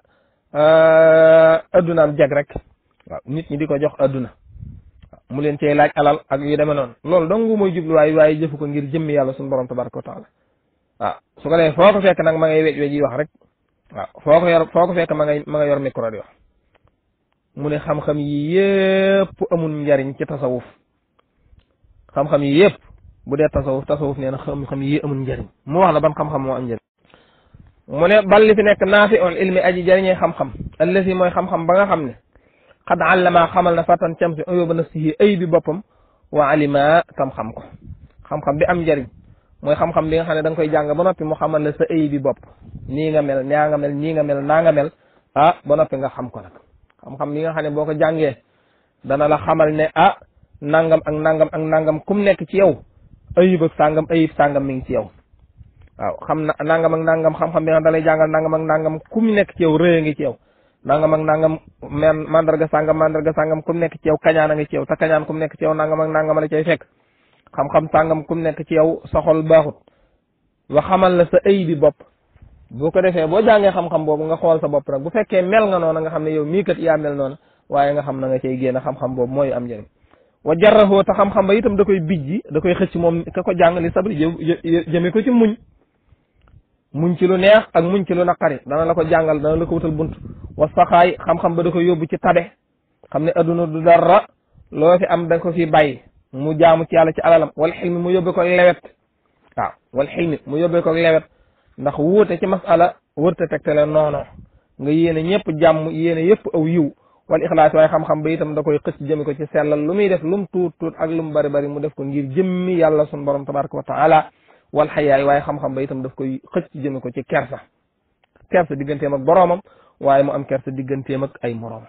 addunaam jag rek waaw nit ñi di ko jox adduna mu leen cee laaj alal ak yu demee noonu loolu dong mooy jublu waaye waaye jëfu ko ngir jëmmi yàlla suñu borom tabaraka wa taala waaw su ko defee foo ko fekk nag ma ngay wej wej yi wax rek waaw foo ko yor foo ko fekk ma ngay ma nga yor micro di wax mu ne xam-xam yi yépp amul njariñ ci tasawuf xam-xam yi yépp bu dee tasawuf tasawuf nee na xam-xam yi amul njariñ mu wax la ban xam-xam moo am njariñ mu ne bal li fi nekk naafi on ilmi aji jariñee xam-xam allasi mooy xam-xam ba nga xam ne xad allama xamal na fatan cam si ayóba nafsihi ay bi boppam wa alima tam xam ko xam-xam bi am njariñ mooy xam-xam bi nga xam ne da nga koy jàng ba noppi mu xamal la sa ay bi bopp nii nga mel naa nga mel nii nga mel naa nga mel ah ba noppi nga xam ko nag xam-xam bi nga xam ne boo ko jàngee dana la xamal ne ah nangam ak nangam ak nangam kum nekk ci yow ayib ak sàngam ayib sàngam mi ngi ci yow waaw xam na nangam ak nangam xam-xam bi nga da lay jàngal nangam ak nangam kum nekk ci yow rëy ngi ci yow nangam ak nangam men mandarga sàngam mandarga sàngam kum nekk ci yow kañaan a ngi ci yow te kañaan kum nekk ci yow nangam ak nangam la cay fekk xam-xam sàngam kum nekk ci yow sa xol baaxut wa xamal la sa ay bi bopp boo ko defee boo jàngee xam-xam boobu nga xool sa bopp nag bu fekkee mel nga noona nga xam ne yow mii kat yaa mel noona waaye nga xam na nga cay génn xam-xam boobu mooy am njëriñ wa jarraxoo te xam-xam ba itam da koy bijji da koy xëcc moom ka ko jàng li sabri jëme ko ci muñ muñ ci lu neex ak muñ ci lu naqari dana la ko jàngal dana la ko wutal bunt wa saxaay xam-xam ba da koy yóbbu ci tabe xam ne adduna du dara loo fi am da ko fi bàyyi mu jaamu ci yàlla ci alalam wal xilmi mu yóbbe ko lewet waaw wal xilmi mu yóbbe ko lewet ndax wuute ci masala wërta tegtale noono nga yéene ñëpp jàmm yéene yëpp aw yiw wal ixlaas waaye xam-xam ba itam da koy xëcc jëme ko ci sellal lu muy def lum tuut tuut ak lu mu bari bari mu def ko ngir jëmmi yàlla sun borom tabaraka wa taala wal xayaay waaye xam-xam ba itam daf koy xëcc jëme ko ci kersa kersa digganteem ak boroomam waaye mu am kersa digganteem ak ay moroomam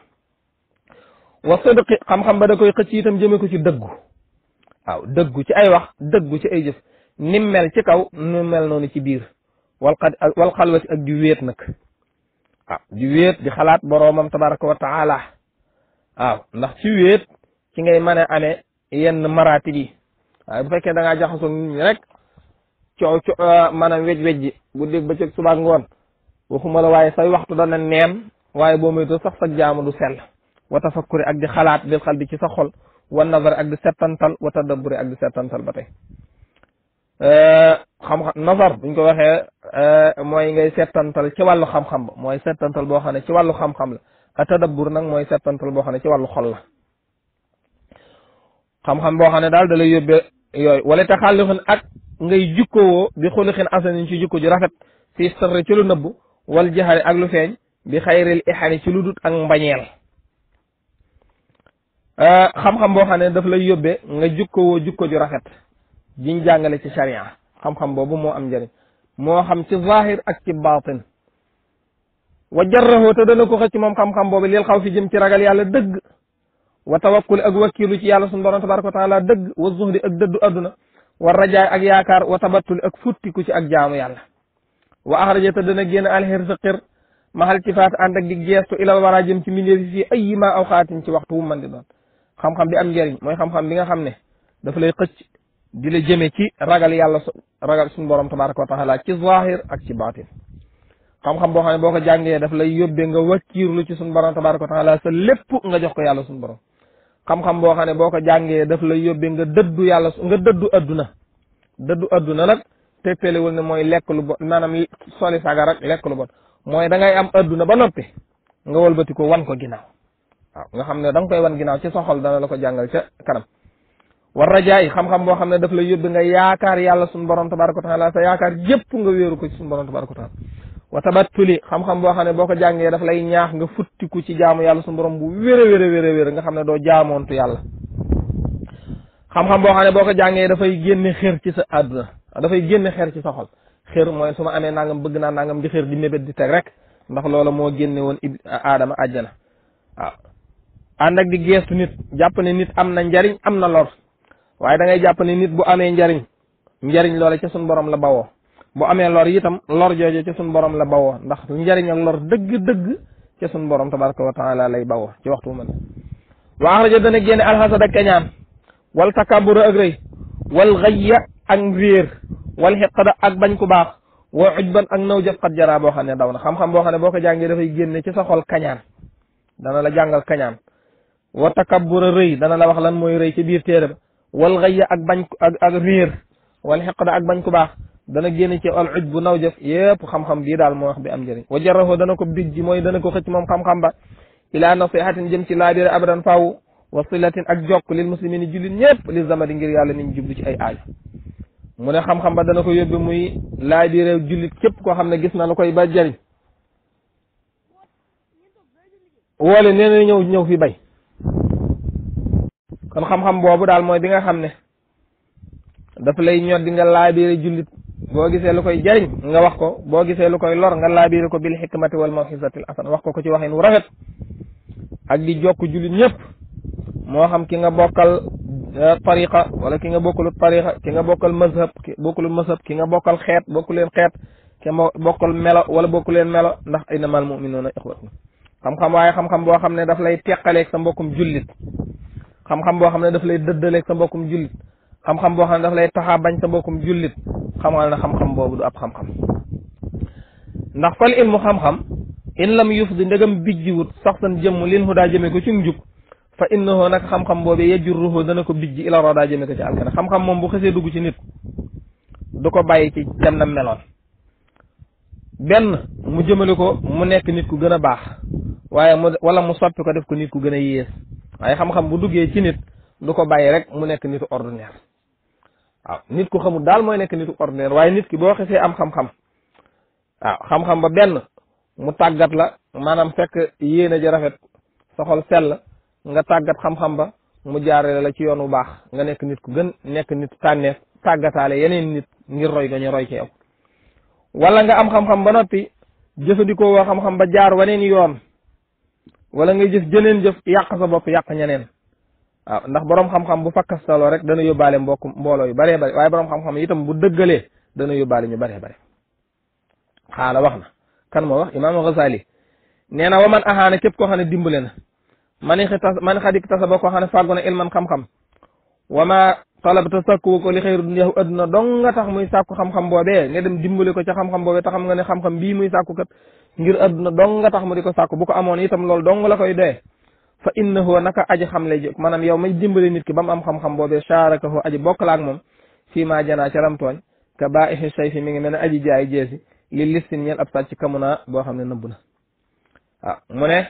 wa sidqi xam-xam ba da koy xëcc itam jëme ko ci dëggu waaw dëggu ci ay wax dëggu ci ay jëf nim mel ci kaw nu mel noonu ci biir wal xad wal xalwati ak di wéet nag waaw di wéet di xalaat boroomam tabaraka wa taala waaw ndax ci wéet ci ngay mën a amee yenn maraati bi waaye bu fekkee da ngaa jaxasoo nit ñi rek coow co maanaam wej wejji bu dégg ba cëg subaak ngoon waxuma la waaye say waxtu dana neen waaye boo moytu sax sa jaamu du sell wa tafakkuri ak di xalaat bil xal bi ci sa xol wa nazar ak di settantal wa tadabburi ak di settantal ba tey xam-xam nazar buñ ko waxee mooy ngay settantal ci wàllu xam-xam ba mooy settantal boo xam ne ci wàllu xam-xam la a tadabbur nag mooy settantal boo xam ne ci wàllu xol la xam-xam boo xam ne daal da lay yóbbee yooyu wala te xàllixin ak ngay jukkowoo bi xulixin asanin ci jukko ju rafet fi sirri ci lu nëbbu wal jaxari ak lu feeñ bi xayril ixani ci lu dut ak mbañeel xam-xam boo xam ne daf lay yóbbee nga jukkowoo jukko ju rafet jiñ jàngale ci sharia xam-xam boobu moo am njëriñ moo xam ci zahir ak ci baatin wa jarrahu te dana ko xëcc moom xam-xam boobu lil xaw fi jëm ci ragal yàlla dëgg wa tawakkul ak wakkilu ci yàlla sunu borom tabaraka wa taala dëgg wa zuhdi ak dëddu adduna wa rajaay ak yaakaar wa tabattuli ak futtiku ci ak jaamu yàlla wa axraja te dana génn alxir sa xir maxal ci faat ànd ak di geestu ilal war a jëm ci mbindeef yi fii ay ma aw xaatin ci waxtu wu mën di doon xam-xam bi am njëriñ mooy xam-xam bi nga xam ne dafa lay xëcc di la jëme ci ragal yàlla ragal suñu borom tabaraka wa taala ci zahir ak ci baatin xam-xam boo xam ne boo ko jàngee daf lay yóbbee nga wakkiirlu ci suñu borom tabaraka wa taala sa lépp nga jox ko yàlla suñu borom xam-xam boo xam ne boo ko jàngee daf lay yóbbee nga dëddu yàlla nga dëddu adduna dëddu adduna nag tegtalewul ne mooy lekk lu bon maanaam soli sagar ak lekk lu bon mooy da ngay am adduna ba noppi nga wëlbati ko wan ko ginnaaw waaw nga xam ne da nga koy wan ginnaaw ci sa xol dana la ko jàngal ca kanam war rajaay xam-xam boo xam ne daf lay yóbbi nga yaakaar yàlla suñu borom tabaraka wa taala sa yaakaar yépp nga wéeru ko ci suñu borom tabaraka wa taala wa tabattuli xam-xam boo xam ne boo ko jàngee daf lay ñaax nga futtiku ci jaamu yàlla suñu borom bu wér a wér a wér a wér nga xam ne doo jaamoontu yàlla xam-xam boo xam ne boo ko jàngee dafay génne xër ci sa àdduna dafay génne xër ci sa xol xër mooy su ma amee nangam bëgg naa nangam di xër di mébét di teg rek ndax loola moo génne woon ib aadama àjjana waaw ànd ak di geestu nit jàpp ne nit am na njariñ am na lor waaye da ngay jàpp ne nit bu amee njariñ njariñ loola ca suñ borom la bawoo bu amee lor itam lor jooju ca suñ borom la bawoo ndax njariñ ak lor dëgg-dëgg ca suñ borom tabaraka wa taala lay bawoo ci waxtu wu mën wa axraja dana génne alxasad ak kañaan wal takabura ak rëy wal xayya ak réer wal xiqada ak bañ ku baax wa ujban ak naw jëf xat jaraa boo xam ne daw na xam-xam boo xam ne boo ko jàngee dafay génne ci sa xol kañaan dana la jàngal kañaan wa takabura rëy dana la wax lan mooy rëy ci biir téere ba wal xayya ak bañ ak ak réer wal xiqada ak bañ ku baax dana génne ci al uj bu naw jëf yépp xam-xam bii daal moo wax bi am njëriñ wa jaraho dana ko bij ji mooy dana ko xëcc moom xam-xam ba ilaa nasihatin jëm ci laabire abadan faaw wa silatin ak jokk lil muslimin jullit ñëpp li zamadi ngir yàlla niñ jublu ci ay aajo mu ne xam-xam ba dana ko yóbbi muy laabire jullit képp koo xam ne gis na lu koy ba jëriñ woole nee na ñëw ñëw fi bay kon xam-xam boobu daal mooy bi nga xam ne dafa lay ñor di nga laabire jullit boo gisee lu koy jariñ nga wax ko boo gisee lu koy lor nga laabire ko bil xikmati wal mawxisatil asan wax ko ko ci waxin wu rafet ak di jokk jullit ñëpp moo xam ki nga bokkal tariqa wala ki nga bokkalu tariqa ki nga bokkal mazhab ki bokkalu mazhab ki nga bokkal xeet bokku leen xeet ki nga bokkal melo wala bokku leen melo ndax innamal muminuuna ixwatun xam-xam waaye xam-xam boo xam ne daf lay teqaleeg sa mbokkum jullit xam-xam boo xam ne daf lay dëddaleeg sa mbokkum jullit xam-xam boo xam ne daf lay taxaa bañ sa mbokkum jullit xamal na xam-xam boobu du ab xam-xam ndax fal ilmu xam-xam in lam yufdi ndegam bijjiwut sax san jëmm lin hu daa jëme ko ci njub fa innahu nag xam-xam boobu yajurruhu dana ko bijji ila ro daa jëme ko ci alkana xam-xam moom bu xësee dugg ci nit du ko bàyyi ci dem na meloon benn mu jëmale ko mu nekk nit ku gën a baax waaye mu wala mu soppi ko def ko nit ku gën a yées waaye xam-xam bu duggee ci nit du ko bàyyi rek mu nekk nitu ordinaire waaw nit ku xamul daal mooy nekk nitu ordinaire waaye nit ki boo xesee am xam-xam waaw xam-xam ba benn mu tàggat la maanaam fekk yéene ji rafet sa xol sell nga tàggat xam-xam ba mu jaarale la ci yoon wu baax nga nekk nit ku gën nekk nit tànneef tàggataale yeneen nit ngir roy ga ñu roy ci yow wala nga am xam-xam ba noppi jëfandikoo woo xam-xam ba jaar waneen yoon wala nga jëf jëneen jëf yàq sa bopp yàq ñeneen waaw ndax borom xam-xam bu fakkastaloo rek dana yóbbaale mbokk mbooloo yu baree bari waaye borom xam-xam itam bu dëggalee dana yóbbaale ñu baree bari xaala wax na kan moo wax imaam Ghazali nee na wa man axaana képp koo xam ne dimbale na man xi tas man xadik tasa ba koo xam ne fàggu na ilman xam-xam wa ma talabta sàkkuwu ko li xëyru duniyaahu adduna dong nga tax muy sàkku xam-xam boobee nga dem dimbale ko ca xam-xam boobee te xam nga ne xam-xam bii muy sàkku kat ngir adduna dong nga tax mu di ko sàkku bu ko amoon itam loolu dong la koy doye fa innahu naka aji xam lay jóg maanaam yow may dimbale nit ki ba mu am xam-xam boobee charakahu aji bokk la ak moom fii maa janaa ca lam tooñ ka baaixi sayfi mi ngi mel ne aji jaay jeesi li listin ñeel ab sàcc kamuna boo xam ne nëbb na waaw mu ne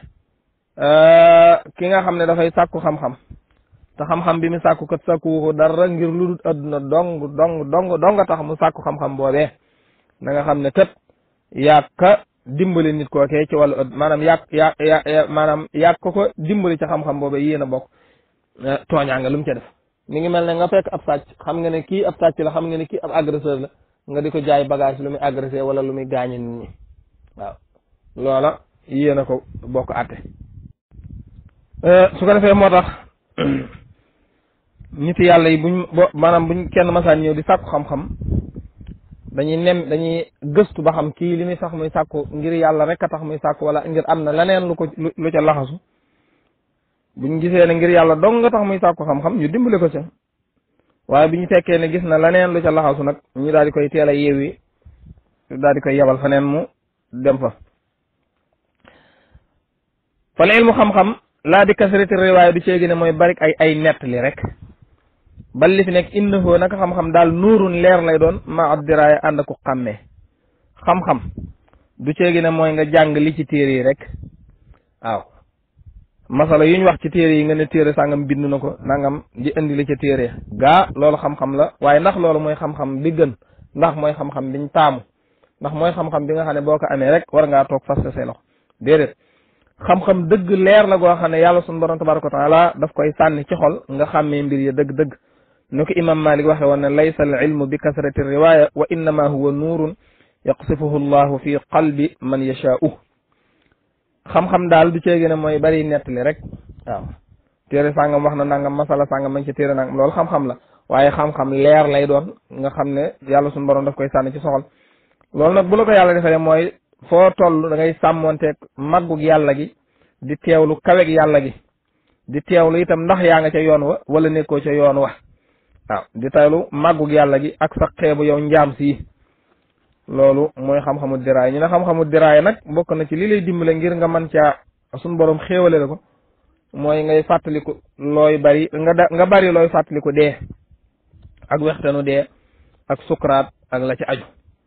ki nga xam ne dafay sàkku xam-xam te xam-xam bi mu sàkku kat sàkku dara ngir lu dul adduna dong dong dong dong nga tax mu sàkku xam-xam boobee na nga xam ne kat yaag ka dimbali nit kookee ci wàllu ëdd maanaam yaag yaa yaa maanaam yaag ko ko dimbali ci xam-xam boobee yéen a bokk tooñaa nga lu mu ca def mi ngi mel ne nga fekk ab sàcc xam nga ne kii ab sàcc la xam nga ne kii ab agresseur la nga di ko jaay bagage lu muy agressé wala lu muy gaañe nit ñi waaw loola yéen a ko bokk àtte su ko defee moo tax nit yàlla yi buñ bo maanaam buñ kenn masaan ñëw di sàkku xam-xam dañuy nem dañuy gëstu ba xam kii li muy sax muy sàkku ngir yàlla rek a tax muy sàkku wala ngir am na leneen lu ko lu ca laxasu buñ gisee ne ngir yàlla dong nga tax muy sàkku xam-xam ñu dimbale ko ca waaye bi ñu fekkee ne gis na leneen lu ca laxasu nag ñu daal di koy teel a yeewi daal di koy yebal feneen mu dem fa fal ilmu xam-xam laa di kasrati riwaaya du ceegi ne mooy bari ay ay nettali rek bal li fi nekk innahu naka xam-xam daal nuurun leer lay doon ma addiraaya ànd ak ku xàmmee xam-xam du ceegi ne mooy nga jàng li ci téere yi rek waaw masala yu ñu wax ci téere yi nga ne téere sàngam bind na ko nangam di indi li ca téere gaa loolu xam-xam la waaye ndax loolu mooy xam-xam bi gën ndax mooy xam-xam biñ taamu ndax mooy xam-xam bi nga xam ne boo ko amee rek war ngaa toog fas say loxo déedéet xam-xam dëgg leer la goo xam ne yàlla sunu borom tabaraka wa taala daf koy sànni ci xol nga xàmmee mbir ya dëgg-dëgg nu ko imam malik waxe woon ne laysa al ilmu bi kasrati riwaya wa innama huwa nuurun yaqsifuhu llahu fi qalbi man yashaa'u xam-xam daal du ceegi ne mooy bari nettali rek waaw téere sàngam wax na nangam masala sàngam mañ ci téere nangam loolu xam-xam la waaye xam-xam leer lay doon nga xam ne yàlla sunu borom daf koy sànni ci soxol loolu nag bu la ko yàlla defee mooy foo toll da ngay sàmmonteeg màggug yàlla gi di teewlu kaweg yàlla gi di teewlu itam ndax yaa nga ca yoon wa wala nekkoo ca yoon wa waaw di teewlu màggug yàlla gi ak sa xeebu yow njaam si loolu mooy xam-xamu diraay ñu ne xam-xamu diraay nag bokk na ci li lay dimbale ngir nga mën caa suñ borom xéewale la ko mooy ngay fàttaliku looy bari nga da nga bari looy fàttaliku dee ak wextanu dee ak sukuraat ak la ci aju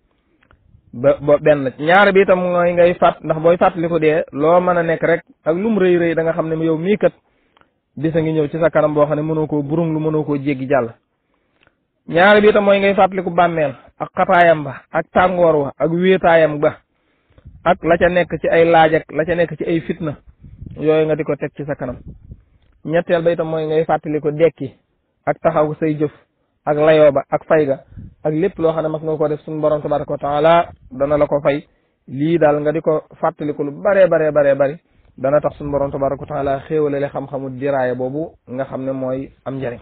ba ba benn ñaar bi itam mooy ngay fàtt ndax booy fàttaliku dee loo mën a nekk rek ak lum rëy rëy da nga xam ne yow mii kat bisa ngi ñëw ci sa kanam boo xam ne mënoo koo burung lu mënoo koo jéggi jàll ñaar bi itam mooy ngay fàttaliku bàmmeel ak xataayam ba ak tàngoor wa ak wéetaayam ba ak la ca nekk ci ay laaj ak la ca nekk ci ay fitna yooyu nga di ko teg ci sa kanam ñetteel ba itam mooy ngay fàttaliku dekki ak taxaw say jëf ak layoo ba ak fay ga ak lépp loo xam ne mas nga ko def suñu borom tabaraka wa taala dana la ko fay lii daal nga di ko fàttaliku lu baree baree baree bari dana tax suñu borom tabaraka wa taala xéewalale xam-xamu diraaya boobu nga xam ne mooy am njariñ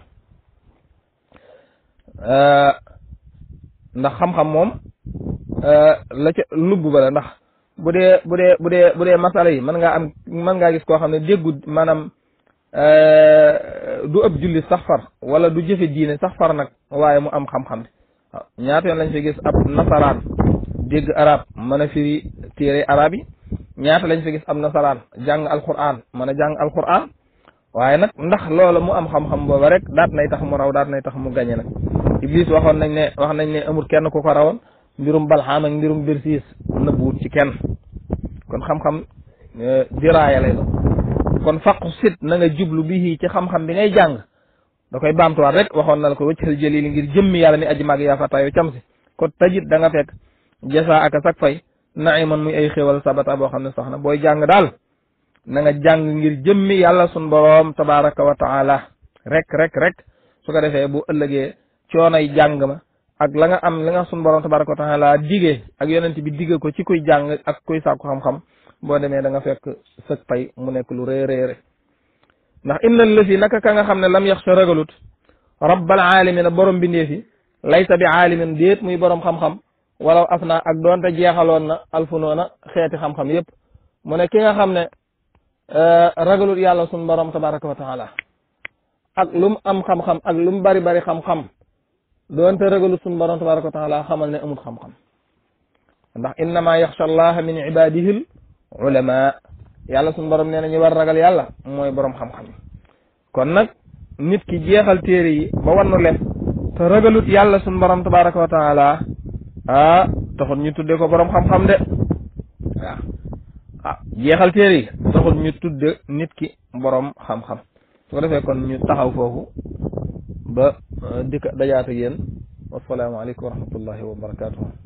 ndax xam-xam moom la ca lubb ba la ndax bu dee bu dee bu dee bu dee masala yi mën ngaa am mën ngaa gis koo xam ne déggu maanaam du ëpp julli sax far wala du jëfe diine sax far nag waaye mu am xam-xam bi waaw ñaata yoon lañ fi gis ab nasaraan dégg arab mën a firi téere arab yi ñaata lañ fi gis ab nasaraan jàng alquran mën a jàng alquran waaye nag ndax loola mu am xam-xam booba rek daat nay tax mu raw daat nay tax mu gañe nag iblis waxoon nañ ne wax nañ ne amul kenn ku ko rawoon mbirum balxaam ak mbirum birsiis nëbbuwut ci kenn kon xam-xam diraaya lay doon kon faqu sit na nga jublu bii ci xam-xam bi ngay jàng da koy baamtuwaat rek waxoon na la ko wëccal jëlili ngir jëmmi yàlla mi aji màgg yaa fataayo cam si ko tajit da nga fekk jasa aka sak fay naiman muy ay xéwal sabata boo xam ne sax na booy jàng daal na nga jàng ngir jëmmi yàlla sun boroom tabaraka wa taala rek rek rek su ko defee bu ëllëgee coonay jàng ma ak la nga am la nga sun boroom tabaraka wa taala digee ak yonent bi digee ko ci kuy jàng ak kuy sàkku xam-xam boo demee da nga fekk sëg pay mu nekk lu rëy rëy ndax inna lësi naka ka nga xam ne lam yaxsha ragalut rabbal aalamina borom bindee fi laysa bi aalimin déet muy borom xam-xam wala af naa ak doonte jeexaloon na alfunoona xeeti xam-xam yépp mu ne ki nga xam ne ragalut yàlla sun borom tabaraka wa taala ak lu mu am xam-xam ak lu mu bari bari xam-xam doonte ragalut sun borom tabaraka wa taala xamal ne amul xam-xam ndax innama yaxsha allaha min ibadihi ulama yàlla suñu borom nee na ñu war ragal yàlla mooy borom xam-xam kon nag nit ki jeexal téere yi ba wannu lef te ragalut yàlla suñu borom tabaraka wa taala ah taxul ñu tudde ko borom xam-xam de waaw ah jeexal téere yi taxul ñu tudde nit ki borom xam-xam su ko defee kon ñu taxaw foofu ba dikk dajaata yéen wassalaamu aleykum wa rahmatullahi wa barakatuhu